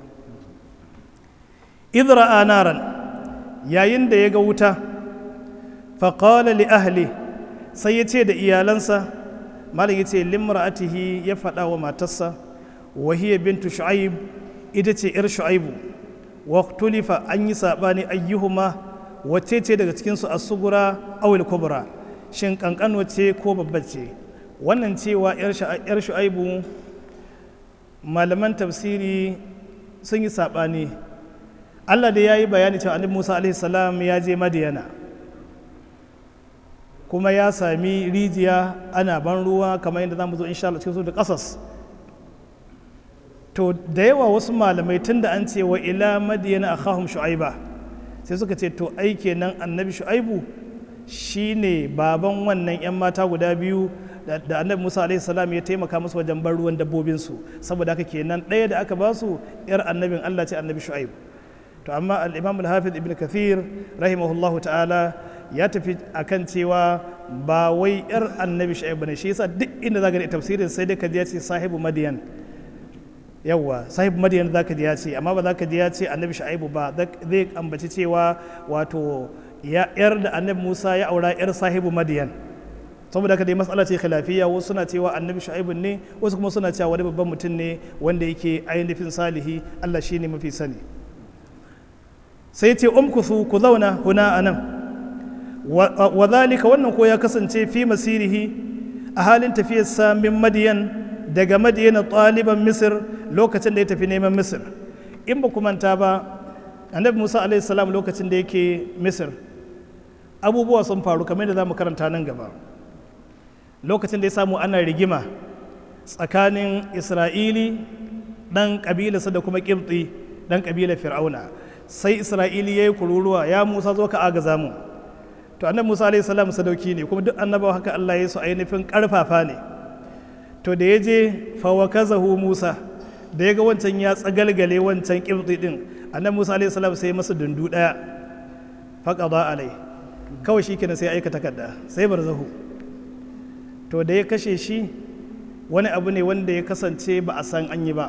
B: idra naran yayin da ya ga wuta faƙala li ahli sai ya ce da iyalansa malam ya ce limra'atihi ya faɗa wa matarsa wahiyar bintu shu'aib ita ce 'yar shu'aibu wa tulifa an yi saɓani ayyuhuma wacce ce daga cikinsu a sugura awil kubra shin kankan wacce ko babbar ce wannan cewa 'yar shu'aibu malaman tafsiri sun yi saɓani allah da ya yi bayani cewa annabi musa alaihi salam ya je madiyana kuma ya sami rijiya ana ban ruwa kamar yadda za mu zo insha Allah cikin su da ƙasas to da yawa wasu malamai tun da an ce wa ila madiyana akhahum shu'aiba sai suka ce to ai kenan annabi shu'aibu shine baban wannan yan mata guda biyu da annabi Musa alaihi salam ya taimaka musu wajen ban ruwan dabbobin su saboda haka kenan ɗaya da aka ba su yar annabin Allah ce annabi shu'aibu to amma al-imam al-hafiz ibn kathir rahimahullahu ta'ala ya tafi akan cewa ba wai yar annabi shu'aib bane shi yasa duk inda zaka ga tafsirin sai dai ka ji ya ce sahibu madiyan yawa sahibu madiyan zaka ji ya ce amma ba zaka ji ya ce annabi shu'aib ba zai ambaci cewa wato ya yar da annabi Musa ya aura yar sahibu madiyan saboda haka dai matsala ce khilafiyya wasu suna cewa annabi shu'aib ne wasu kuma suna cewa wani babban mutum ne wanda yake ainihin salihi Allah shine mafi sani sai ce umkusu ku zauna huna anan wa zalika wannan ko ya kasance fi masirihi a halin tafiyarsa min madiyan daga madiyana ɗaliban misir lokacin da ya tafi neman misir in ba manta ba annabi musa salam lokacin da yake misir abubuwa sun faru kamar da za mu karanta nan gaba lokacin da ya samu ana rigima tsakanin isra'ili ɗan ƙabilarsa da kuma ƙibti ɗan ƙabilar fir'auna sai isra'ili ya yi kururuwa ya musa zo ka agaza mu to annabi musa alayhi salam sadauki ne kuma duk annabawa haka allah ya su ainihin karfafa ne to da ya je fawakazahu musa da ya ga wancan ya tsagalgale wancan kibti din annabi musa alayhi salam sai masa dundu daya faqada alai kawai shi kenan sai aika takarda sai barzahu to da ya kashe shi wani abu ne wanda ya kasance ba a san an yi ba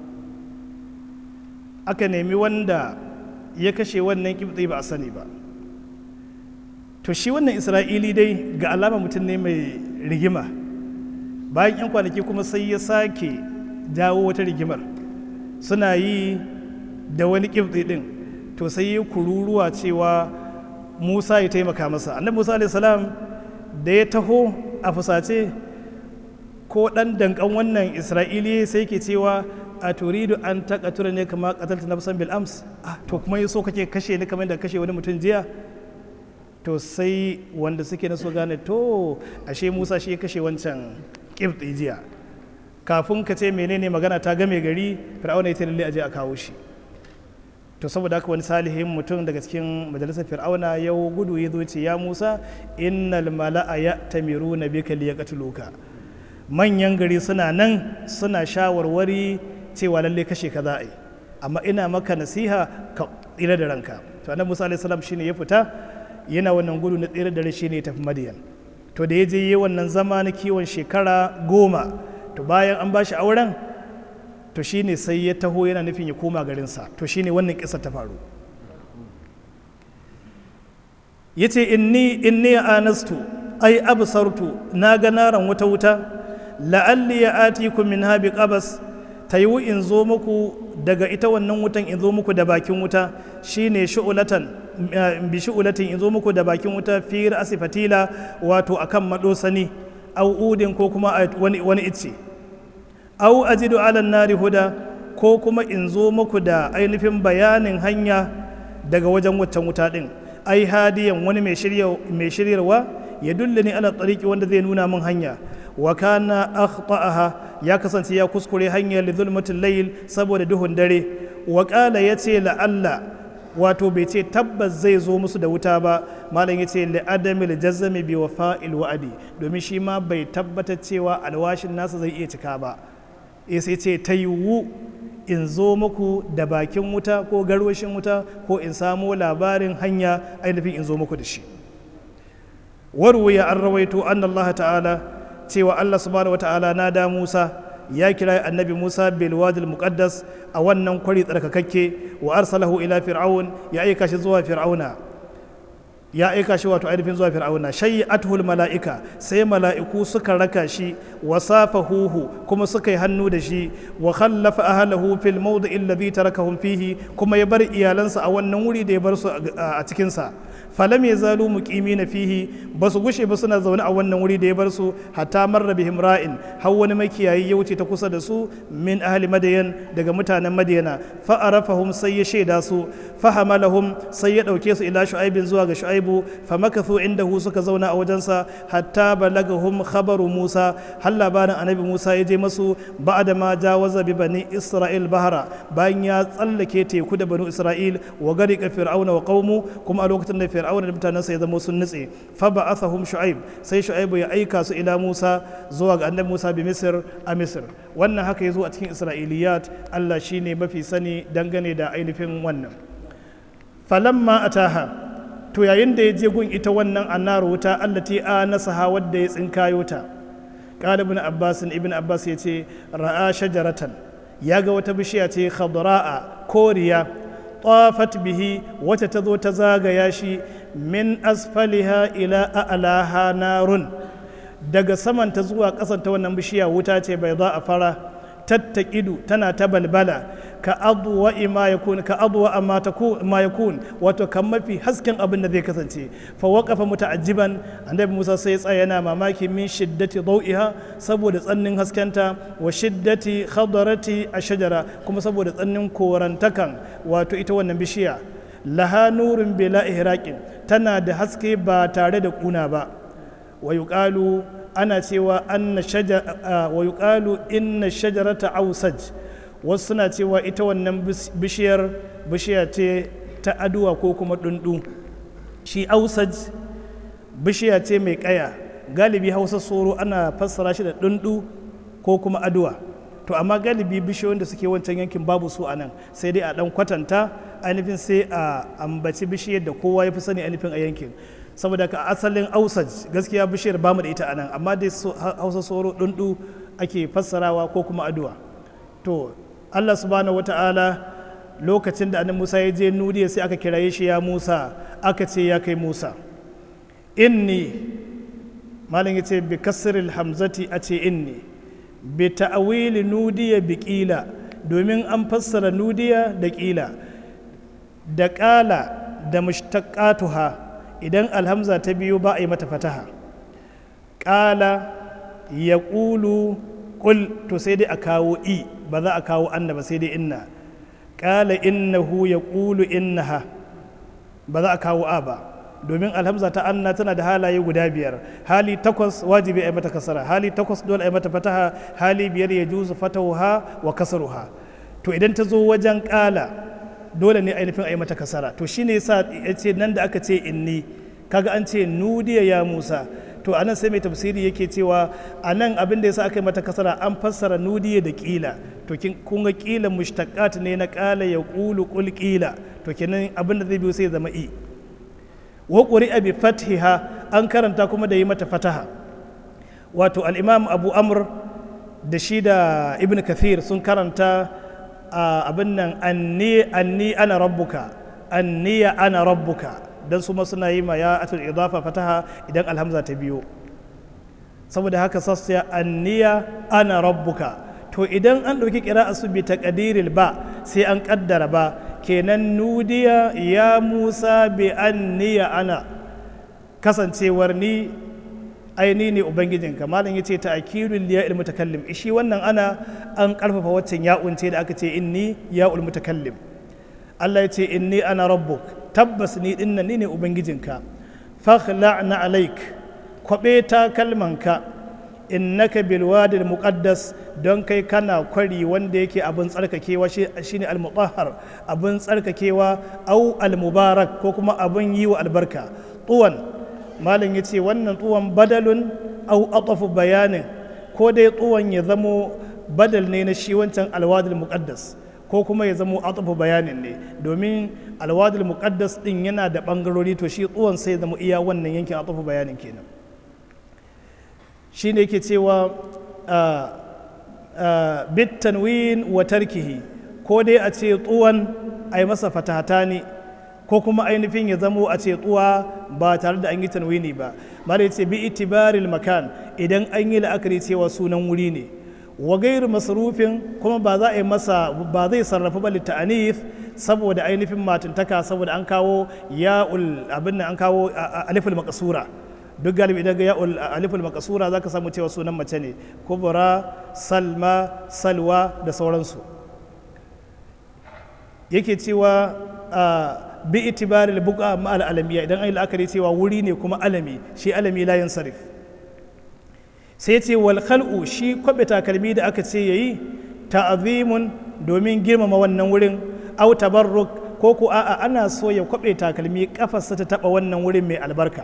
B: aka nemi wanda ya kashe wannan kibti ba a sani ba to shi wannan isra'ili dai ga alama mutum ne mai rigima bayan 'yan kwanaki kuma sai ya sake jawo wata rigimar suna yi da wani kibti din to sai ya kururuwa cewa musa ya taimaka masa annabi musa salam da ya taho a fusace ko dan dankan wannan isra'ili sai ke cewa a turidu an takatura ne kama katalta nafsan bil ams ah to kuma yaso kake kashe ni kamar da kashe wani mutum jiya to sai wanda suke na so gane to ashe musa shi ya kashe wancan kibti jiya kafin ka ce menene magana ta game gari fir'auna ya lalle aje a kawo shi to saboda haka wani salihin mutum daga cikin majalisar fir'auna ya gudu ya zo ce ya musa innal mala'a ya tamiru na bika liyaqtuluka manyan gari suna nan suna shawarwari cewa lalle kashe ka za a yi amma ina maka nasiha ka tsira da ranka to annabi musa alaihi salam shine ya fita yana wannan gudu na tsira da rai shine ya tafi madiyan to da ya je yi wannan zama na kiwon shekara goma to bayan an bashi auren to shine sai ya taho yana nufin ya koma garinsa to shine wannan kisa ta faru ya ce inni inni anastu ai absartu na ga naran wuta wuta la'alli ya atiku min habi qabas ta yiwu in zo muku daga ita wannan wutan in zo muku da bakin wuta shine shu'ulatan bi shu'ulatin in zo muku da bakin wuta fi ra'si fatila wato akan madosani au udin ko kuma wani wani ice au ajidu ala nari huda ko kuma in zo muku da ainihin bayanin hanya daga wajen waccan wuta din ai hadiyan wani mai shiryarwa ya dullani ala tariki wanda zai nuna min hanya wa kana akhta'aha ya kasance ya kuskure hanyar li zulmatil layl saboda duhun dare wa qala yace la alla wato bai ce tabbas zai zo musu da wuta ba malam yace li adamil jazmi bi wafa'il wa'adi domin shi ma bai tabbatar cewa alwashin nasa zai iya cika ba sai ce ta yiwu in zo muku da bakin wuta ko garwashin wuta ko in samo labarin hanya ainihin in zo muku da shi warwaya an rawaito an Allah ta'ala cewa Allah subhanahu wa ta'ala na da Musa ya kira annabi Musa bil wadil muqaddas a wannan kwari tsarkakakke wa arsalahu ila fir'aun ya aika shi zuwa fir'auna ya aika shi wato ainihin zuwa fir'auna shayi athul mala'ika sai mala'iku suka raka shi wa safahuhu kuma suka yi hannu da shi wa khallafa ahlahu fil mawdi'i alladhi tarakahum fihi kuma ya bar iyalansa a wannan wuri da ya bar su a cikin sa falam yazalu muqimina fihi basu gushe ba suna zaune a wannan wuri da ya bar su hatta marra bihim ra'in har wani makiyayi ya wuce ta kusa da su min ahli madayan daga mutanen madiyana fa arafahum sai ya shaida su fa hamalahum sai ya dauke su ila shu'aibin zuwa ga shu'aibu fa makathu indahu suka zauna a wajensa hatta balagahum khabaru musa har labarin annabi musa ya je masu ba'da ma jawaza bi bani isra'il bahara bayan ya tsallake teku da banu isra'il wa garika fir'auna wa qaumu kuma a lokacin da fir'auna da mutanensa ya zama sun nutse fa ba'athahum shu'aib sai shu'aibu ya aika su ila musa zuwa ga annabi musa bi misr a misr wannan haka ya zo a cikin isra'iliyat allah shine mafi sani dangane da ainihin wannan falamma ataha to yayin da ya je gun ita wannan annar wuta allati anasaha wadda ya tsinkayo ta qala ibn abbas ibn abbas yace ra'a shajaratan ya ga wata bishiya ce khadra'a koriya طافت به وتتذو تزاغ ياشي من أسفلها إلى أعلاها نار daga saman ta zuwa ƙasan ta wannan bishiya wuta ce bai za a fara tattakidu tana ta balbala ka abuwa ma yakun ka abuwa ma yakun wato kan mafi hasken abin da zai kasance fa waqafa muta'ajjiban annabi Musa sai ya tsaya yana mamaki min shiddati dawiha saboda tsannin haskenta wa shiddati khadarati ashjara kuma saboda tsannin korantakan wato ita wannan bishiya laha nurun bila ihraqin tana da haske ba tare da kuna ba wa yuqalu ana cewa anna shajara wa yuqalu inna shajarata ausaj wasu suna cewa ita wannan bishiyar bishiya ce ta aduwa ko kuma dundu shi ausaj bishiya ce mai kaya galibi hausa soro ana fassara shi da dundu ko kuma aduwa to amma galibi bishiyoyin da suke wancan yankin babu su a nan sai dai a dan kwatanta ainihin sai a ambaci bishiyar da kowa ya fi sani ainihin a yankin saboda ka asalin ausaj gaskiya bishiyar bamu da ita a nan amma dai hausa soro dundu ake fassarawa ko kuma aduwa to allah subhanahu wata'ala lokacin da annabi musa ya je nudiya sai aka kiraye shi ya musa aka ce ya kai musa inni malam ya ce bi kasril hamzati a ce inni bi ta'awili nudiya bi ƙila domin an fassara nudiya da ƙila da ƙala da mushtaqatuha idan alhamza ta biyu ba a yi mata fataha ƙala ya ƙulu ƙul to sai dai a kawo i ba za a kawo anna ba sai dai inna ƙala innahu ya ƙulu innaha ba za a kawo a ba domin alhamza ta anna tana da halaye guda biyar hali takwas wajibi a yi mata kasara hali takwas dole a yi mata fataha hali biyar ya juzu fatahuha wa kasaruha to idan ta zo wajen ƙala dole ne ainihin a yi mata kasara to shine yasa ya ce nan da aka ce inni kaga an ce nudiya ya musa to anan sai mai tafsiri yake cewa a nan abin da yasa aka yi mata kasara an fassara nudiya da kila to kun ga kila mushtaqat ne na qala ya qulu qul kila to kenan abin da zai biyo sai zama i wa quri'a bi fathiha an karanta kuma da yi mata fataha wato al-imam abu amr da shi da ibn kathir sun karanta abin nan anni anni ana rabbuka anniya ana rabbuka dan su suna yi ma ya atul idafa fataha idan alhamza ta biyo saboda haka sassiya anniya ana rabbuka to idan an ɗauki ƙira'a su bi taqdiril ba sai an ƙaddara ba kenan nudiya ya musa bi anniya ana kasancewar ni aini ne ubangijinka malam ya ce ta akirul liya il mutakallim shi wannan ana an karfafa waccan ya'un ce da aka ce inni ya'ul mutakallim Allah ya ce inni ana rabbuk tabbas ni dinnan ni ne ubangijinka fakhla'na alaik kwabe ta kalmanka innaka bil wadil muqaddas don kai kana kwari wanda yake abin tsarkakewa shine al mutahhar abin tsarkakewa au al mubarak ko kuma abin yi wa albarka tuwan malam ya ce wannan tsuwan badalun au atafu bayanin ko dai tsuwan ya zamo badal ne na shi wancan alwadul muqaddas ko kuma ya zamo atafu bayanin ne domin alwadul muqaddas din yana da bangarori to shi tsuwan sai ya zama iya wannan yankin atafu bayanin kenan shi ne yake cewa bit tanwin wa tarkihi ko dai a ce tsuwan a yi masa fatata ne ko kuma ainihin ya zamo a ce tsuwa ba tare da an yi tanwini ba mara ya ce bi itibaril makan idan an yi la'akari cewa sunan wuri ne wa gairu masarufin kuma ba za a yi masa ba zai sarrafa ba litta'anif saboda ainihin matantaka saboda an kawo ya'ul abin an kawo aliful makasura duk galibi idan ga ya'ul aliful makasura zaka samu cewa sunan mace ne kubra salma salwa da sauransu yake cewa bi itibari buqa ma'al alamiya idan an yi la'akari cewa wuri ne kuma alami shi alami la yansarif sai ce wal khal'u shi kwabe takalmi da aka ce yayi ta'azimun domin girmama wannan wurin au tabarruk ko ku a'a ana so ya kwabe takalmi kafarsa ta taba wannan wurin mai albarka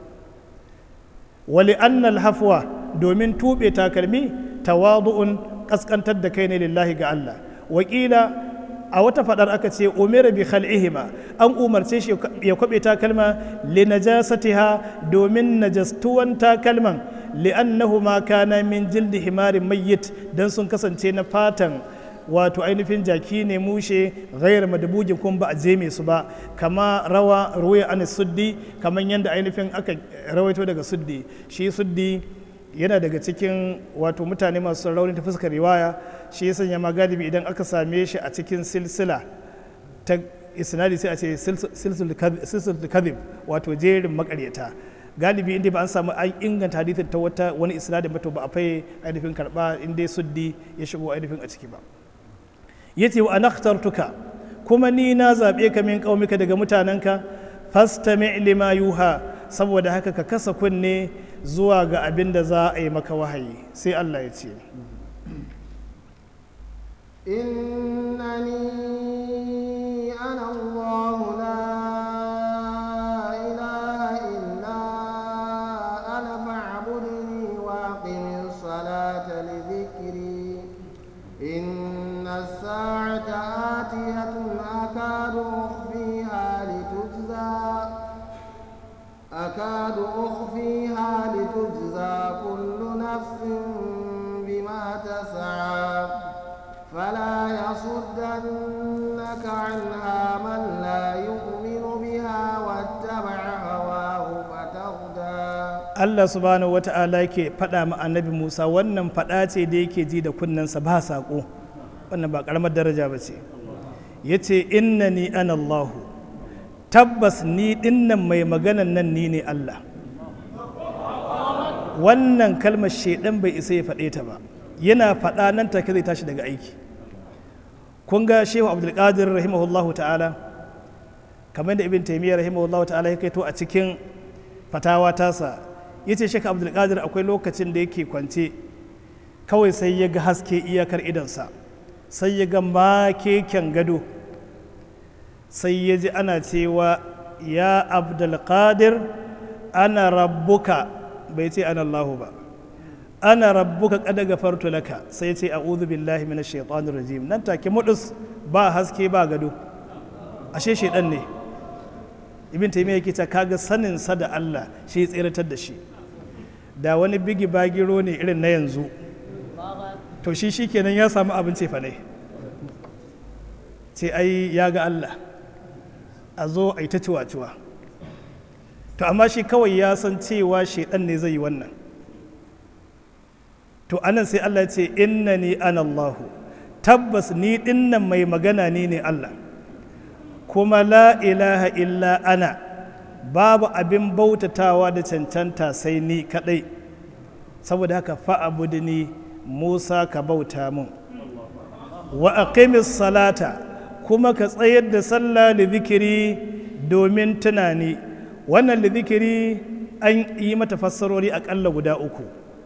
B: wali annal hafwa domin tube takalmi tawadu'un kaskantar da kai ne lillahi ga Allah wakila a wata fadar aka ce umira bi khal'ihima an umarce shi ya kwabe takalma li najasatiha domin najastuwan takalman li'annahuma kana min jildi himarin mayyit dan sun kasance na fatan wato ainihin jaki ne mushe gayar madabujin kuma ba a jeme su ba kama rawa ruwaya an suddi kamar yadda ainihin aka rawaito daga suddi shi suddi yana daga cikin wato mutane masu rauni ta fuskar riwaya shi ya sanya ma galibi idan aka same shi a cikin silsila ta isnadi sai a ce silsul kadhib wato jerin makaryata galibi inda ba an samu an inganta hadithin ta wata wani isnadin ba to ba a fai ainihin karba inda suddi ya shigo ainihin a ciki ba yace wa anakhtartuka kuma ni na zabe ka min qaumika daga mutanenka fastami lima yuha saboda haka ka kasa kunne zuwa ga abin da za a yi maka wahayi sai Allah ya ce
A: إنني أنا الله لا إله إلا أنا فاعبدني وأقم الصلاة لذكري إن الساعة آتية أكاد أخفيها لتجزى أكاد أخفيها لتجزى كل نفس بما تسعى فلا يصدنك عنها من لا يؤمن بها واتبع هواه فتردى
B: Allah subhanahu wa ta'ala yake faɗa ma annabi Musa wannan faɗa ce da yake ji da kunnensa ba saƙo wannan ba ƙaramar daraja ba ce ya ce inna ni ana Allahu tabbas ni dinnan mai maganan nan ni ne Allah wannan kalmar shaidan bai isa ya faɗe ta ba yana faɗa nan take zai tashi daga aiki kun ga shehu abdulkadir rahimahullahu ta'ala kamar da ibn taimiyya rahimahullahu ta'ala ya kaito a cikin fatawa tasa ya ce shekha abdulkadir akwai lokacin da yake kwance kawai sai ya ga haske iyakar idansa sai ya ga makeken gado sai ya ji ana cewa ya abdulkadir ana rabbuka bai ce ana allahu ba ana rabbuka kada gafartu laka sai ce a'udhu billahi minash shaitanir rajim nan take mudus ba haske ba gado ashe shaidan ne ibn taymiya yake ta kaga sanin sa da Allah shi ya tsiratar da shi da wani bigi bagiro ne irin na yanzu to shi shikenan ya samu abin cefa ne ce ai ya ga Allah a zo a yi ta ciwa-ciwa to amma shi kawai ya san cewa shaidan ne zai yi wannan to anan sai Allah ya ce innani ana Allahu tabbas ni dinnan mai magana ni ne Allah kuma la ilaha illa ana babu abin bautatawa da cancanta sai ni kadai saboda haka fa'abudni Musa ka bauta mun wa aqimis salata kuma ka tsayar da sallah li zikiri domin tunani wannan li zikiri an yi mata fassarori akalla guda uku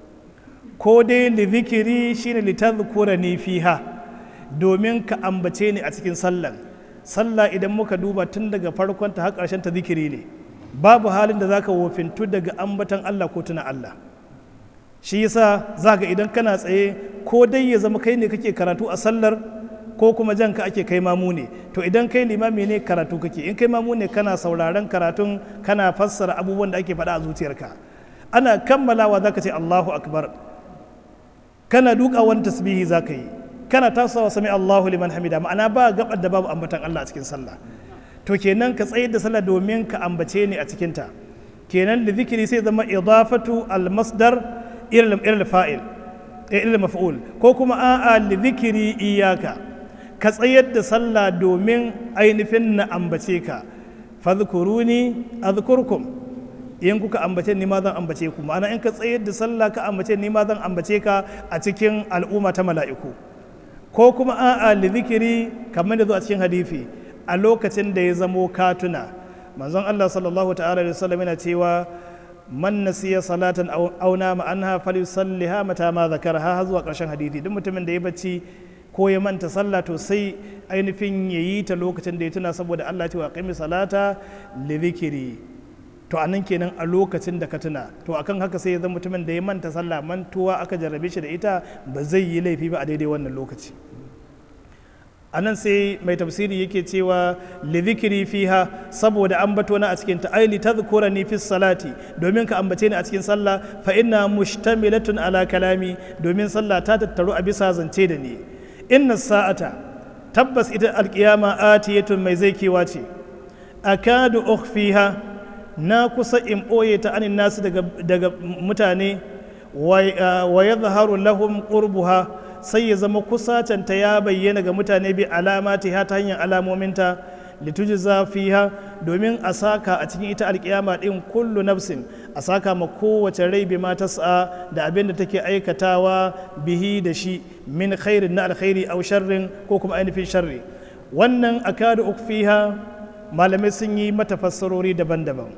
B: ko dai li zikiri shine li tadhkurani fiha domin ka ambace ni a cikin sallan sallah idan muka duba tun daga farkon ta har ƙarshen ta zikiri ne babu halin da zaka wofintu daga ambatan Allah ko tuna Allah shi yasa zaka idan kana tsaye ko dai ya zama kai ne kake karatu a sallar ko kuma jan ka ake kai mamu ne to idan kai limami ne karatu kake in kai mamu ne kana sauraron karatun kana fassara abubuwan da ake faɗa a zuciyarka ana kammalawa zaka ce Allahu akbar kana duka wani tasbihi zaka yi kana tasawa sami Allahu liman hamida ma'ana ba gabar da babu ambatan Allah a cikin sallah to kenan ka tsayar da sallah domin ka ambace ni a cikin ta kenan da zikiri sai zama idafatu al-masdar ila fa'il ila maf'ul ko kuma a'a li zikiri iyaka ka tsayar da sallah domin ainihin na ambace ka fadhkuruni azkurkum in kuka ambace ni ma zan ambace ku ma'ana in ka tsayar da sallah ka ambace ni ma zan ambace ka a cikin al'umma ta mala'iku ko kuma a'a li zikiri kamar da zo a cikin hadisi a lokacin da ya zamo katuna manzon Allah sallallahu ta'ala da sallam yana cewa man nasiya salatan aw nama anha falyusalliha mata ma zakaraha har zuwa karshen hadisi duk mutumin da ya bacci ko ya manta sallah to sai ainihin yayi ta lokacin da ya tuna saboda Allah ya ce wa qimi salata li zikiri to anan kenan a lokacin da ka tuna to akan haka sai ya zama mutumin da ya manta sallah mantuwa aka jarrabe shi da ita ba zai yi laifi ba a daidai wannan lokaci a nan sai mai tafsiri yake cewa lidhikri fiha saboda ambato na a cikin ta aili tadhkurani fi salati domin ka ambace ni a cikin sallah fa inna mushtamilatun ala kalami domin sallah ta tattaru a bisa zance da ni inna sa'ata tabbas ita alkiyama atiyatun mai zai kewa ce akadu ukhfiha na kusa in ɓoye ta anin nasu daga, daga mutane wa yadhharu lahum qurbuha sai ya zama kusacanta ya bayyana ga mutane bi alamati ta hanyar alamominta litujza fiha domin a saka a cikin ita alkiyama din kullu nafsin a saka ma kowace rai bi ma tas'a da abin da take aikatawa bihi da shi min khairin na alkhairi aw sharrin ko kuma ainihin sharri wannan akadu ukfiha malamai sun yi mata fassarori daban-daban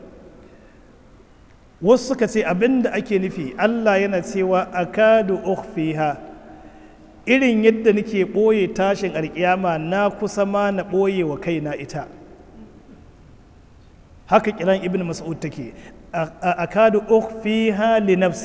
B: wasu suka ce abin da ake nufi Allah yana cewa akadu ukfiha irin yadda nake ɓoye tashin alƙiyama na kusa ma na ɓoye wa kaina ita haka kiran ibn mas'ud take akadu ukhfiha li nafsi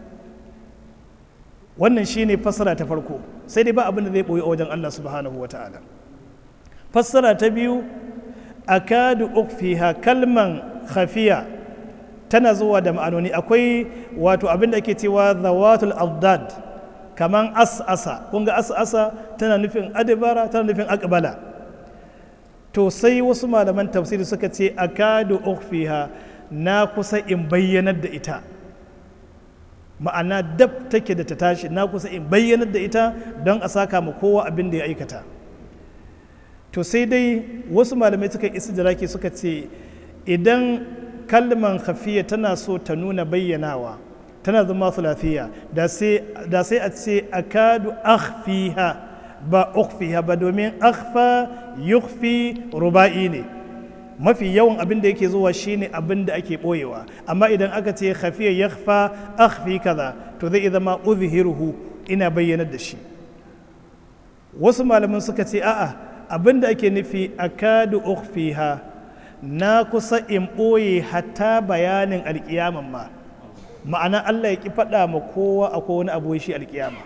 B: wannan shine fassara ta farko sai dai ba abin da zai ɓoye a wajen Allah subhanahu wata'ala fassara ta biyu akadu ukhfiha kalman khafiya tana zuwa da ma'anoni akwai wato abin da ake cewa zawatul abdad kaman as'asa kun ga as'asa tana nufin adibara tana nufin akbala to sai wasu malaman tafsiri suka ce akadu ukhfiha na kusa in bayyanar da ita ma'ana dab take da ta tashi na kusa in bayyanar da ita don a saka ma kowa abin da ya aikata to sai dai wasu malamai suka istidraki suka ce idan kalman khafiya tana so ta nuna bayyanawa tana zama sulafiya da sai a ce akadu akhfiha ba ukhfiha ba domin akhfa yukhfi ruba'i ne mafi yawan abin da yake zuwa shine abin da ake boyewa amma idan aka ce khafiya yakhfa akhfi kaza to zai zama uzhiruhu ina bayyanar da shi wasu malaman suka ce a'a abin da ake nufi akadu ukhfiha na kusa in ɓoye hatta bayanin alƙiyaman ma ma'ana Allah ya ƙi faɗa ma kowa akwai wani abu shi alƙiyama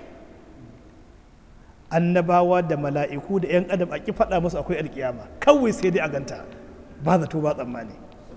B: annabawa da mala'iku da 'yan adam a ƙi faɗa musu akwai alƙiyama kawai sai dai a ganta ba zato ba tsammani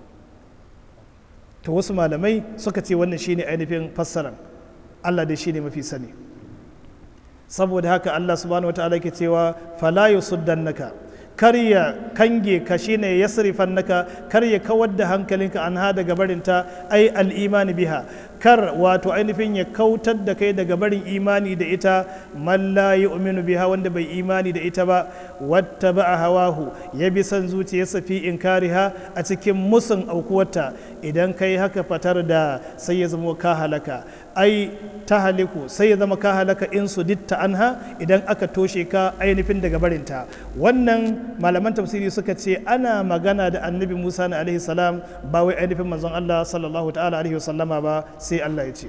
B: to wasu malamai suka ce wannan shine ainihin fassaran Allah dai shine mafi sani saboda haka Allah subhanahu wataala ke cewa fala yusuddannaka kar ya kange ka shine yasrifan naka kar ya kawar da hankalinka an ha daga barinta ai al'imani biha kar wato ainihin ya kautar da kai daga barin imani da ita man la yu'minu biha wanda bai imani da ita ba wata ba a hawahu ya bi son zuciyarsa fi inkariha a cikin musun aukuwarta idan kai haka fatar da sai ya zama ka halaka ai ta haliku sai ya zama ka halaka in su ditta anha idan aka toshe ka ainihin daga barinta wannan malaman tafsiri suka ce ana magana da annabi musa na alaihi salam ba wai ainihin manzon allah sallallahu ta'ala alaihi wasallama ba sai allah ya ce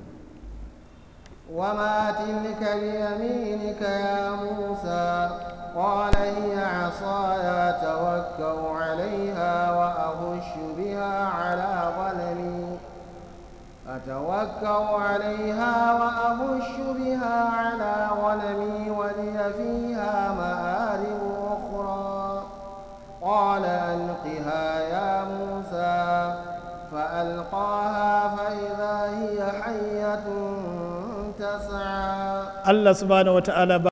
A: وما تلك بيمينك يا موسى قال هي عصاي أتوكأ عليها وأهش بها على غنمي أتوكأ عليها وأهش بها على غنمي ولي فيها مآرب أخرى قال ألقها يا موسى فألقاها فإذا هي حية تسعى
B: allah subhanahu wa ta'ala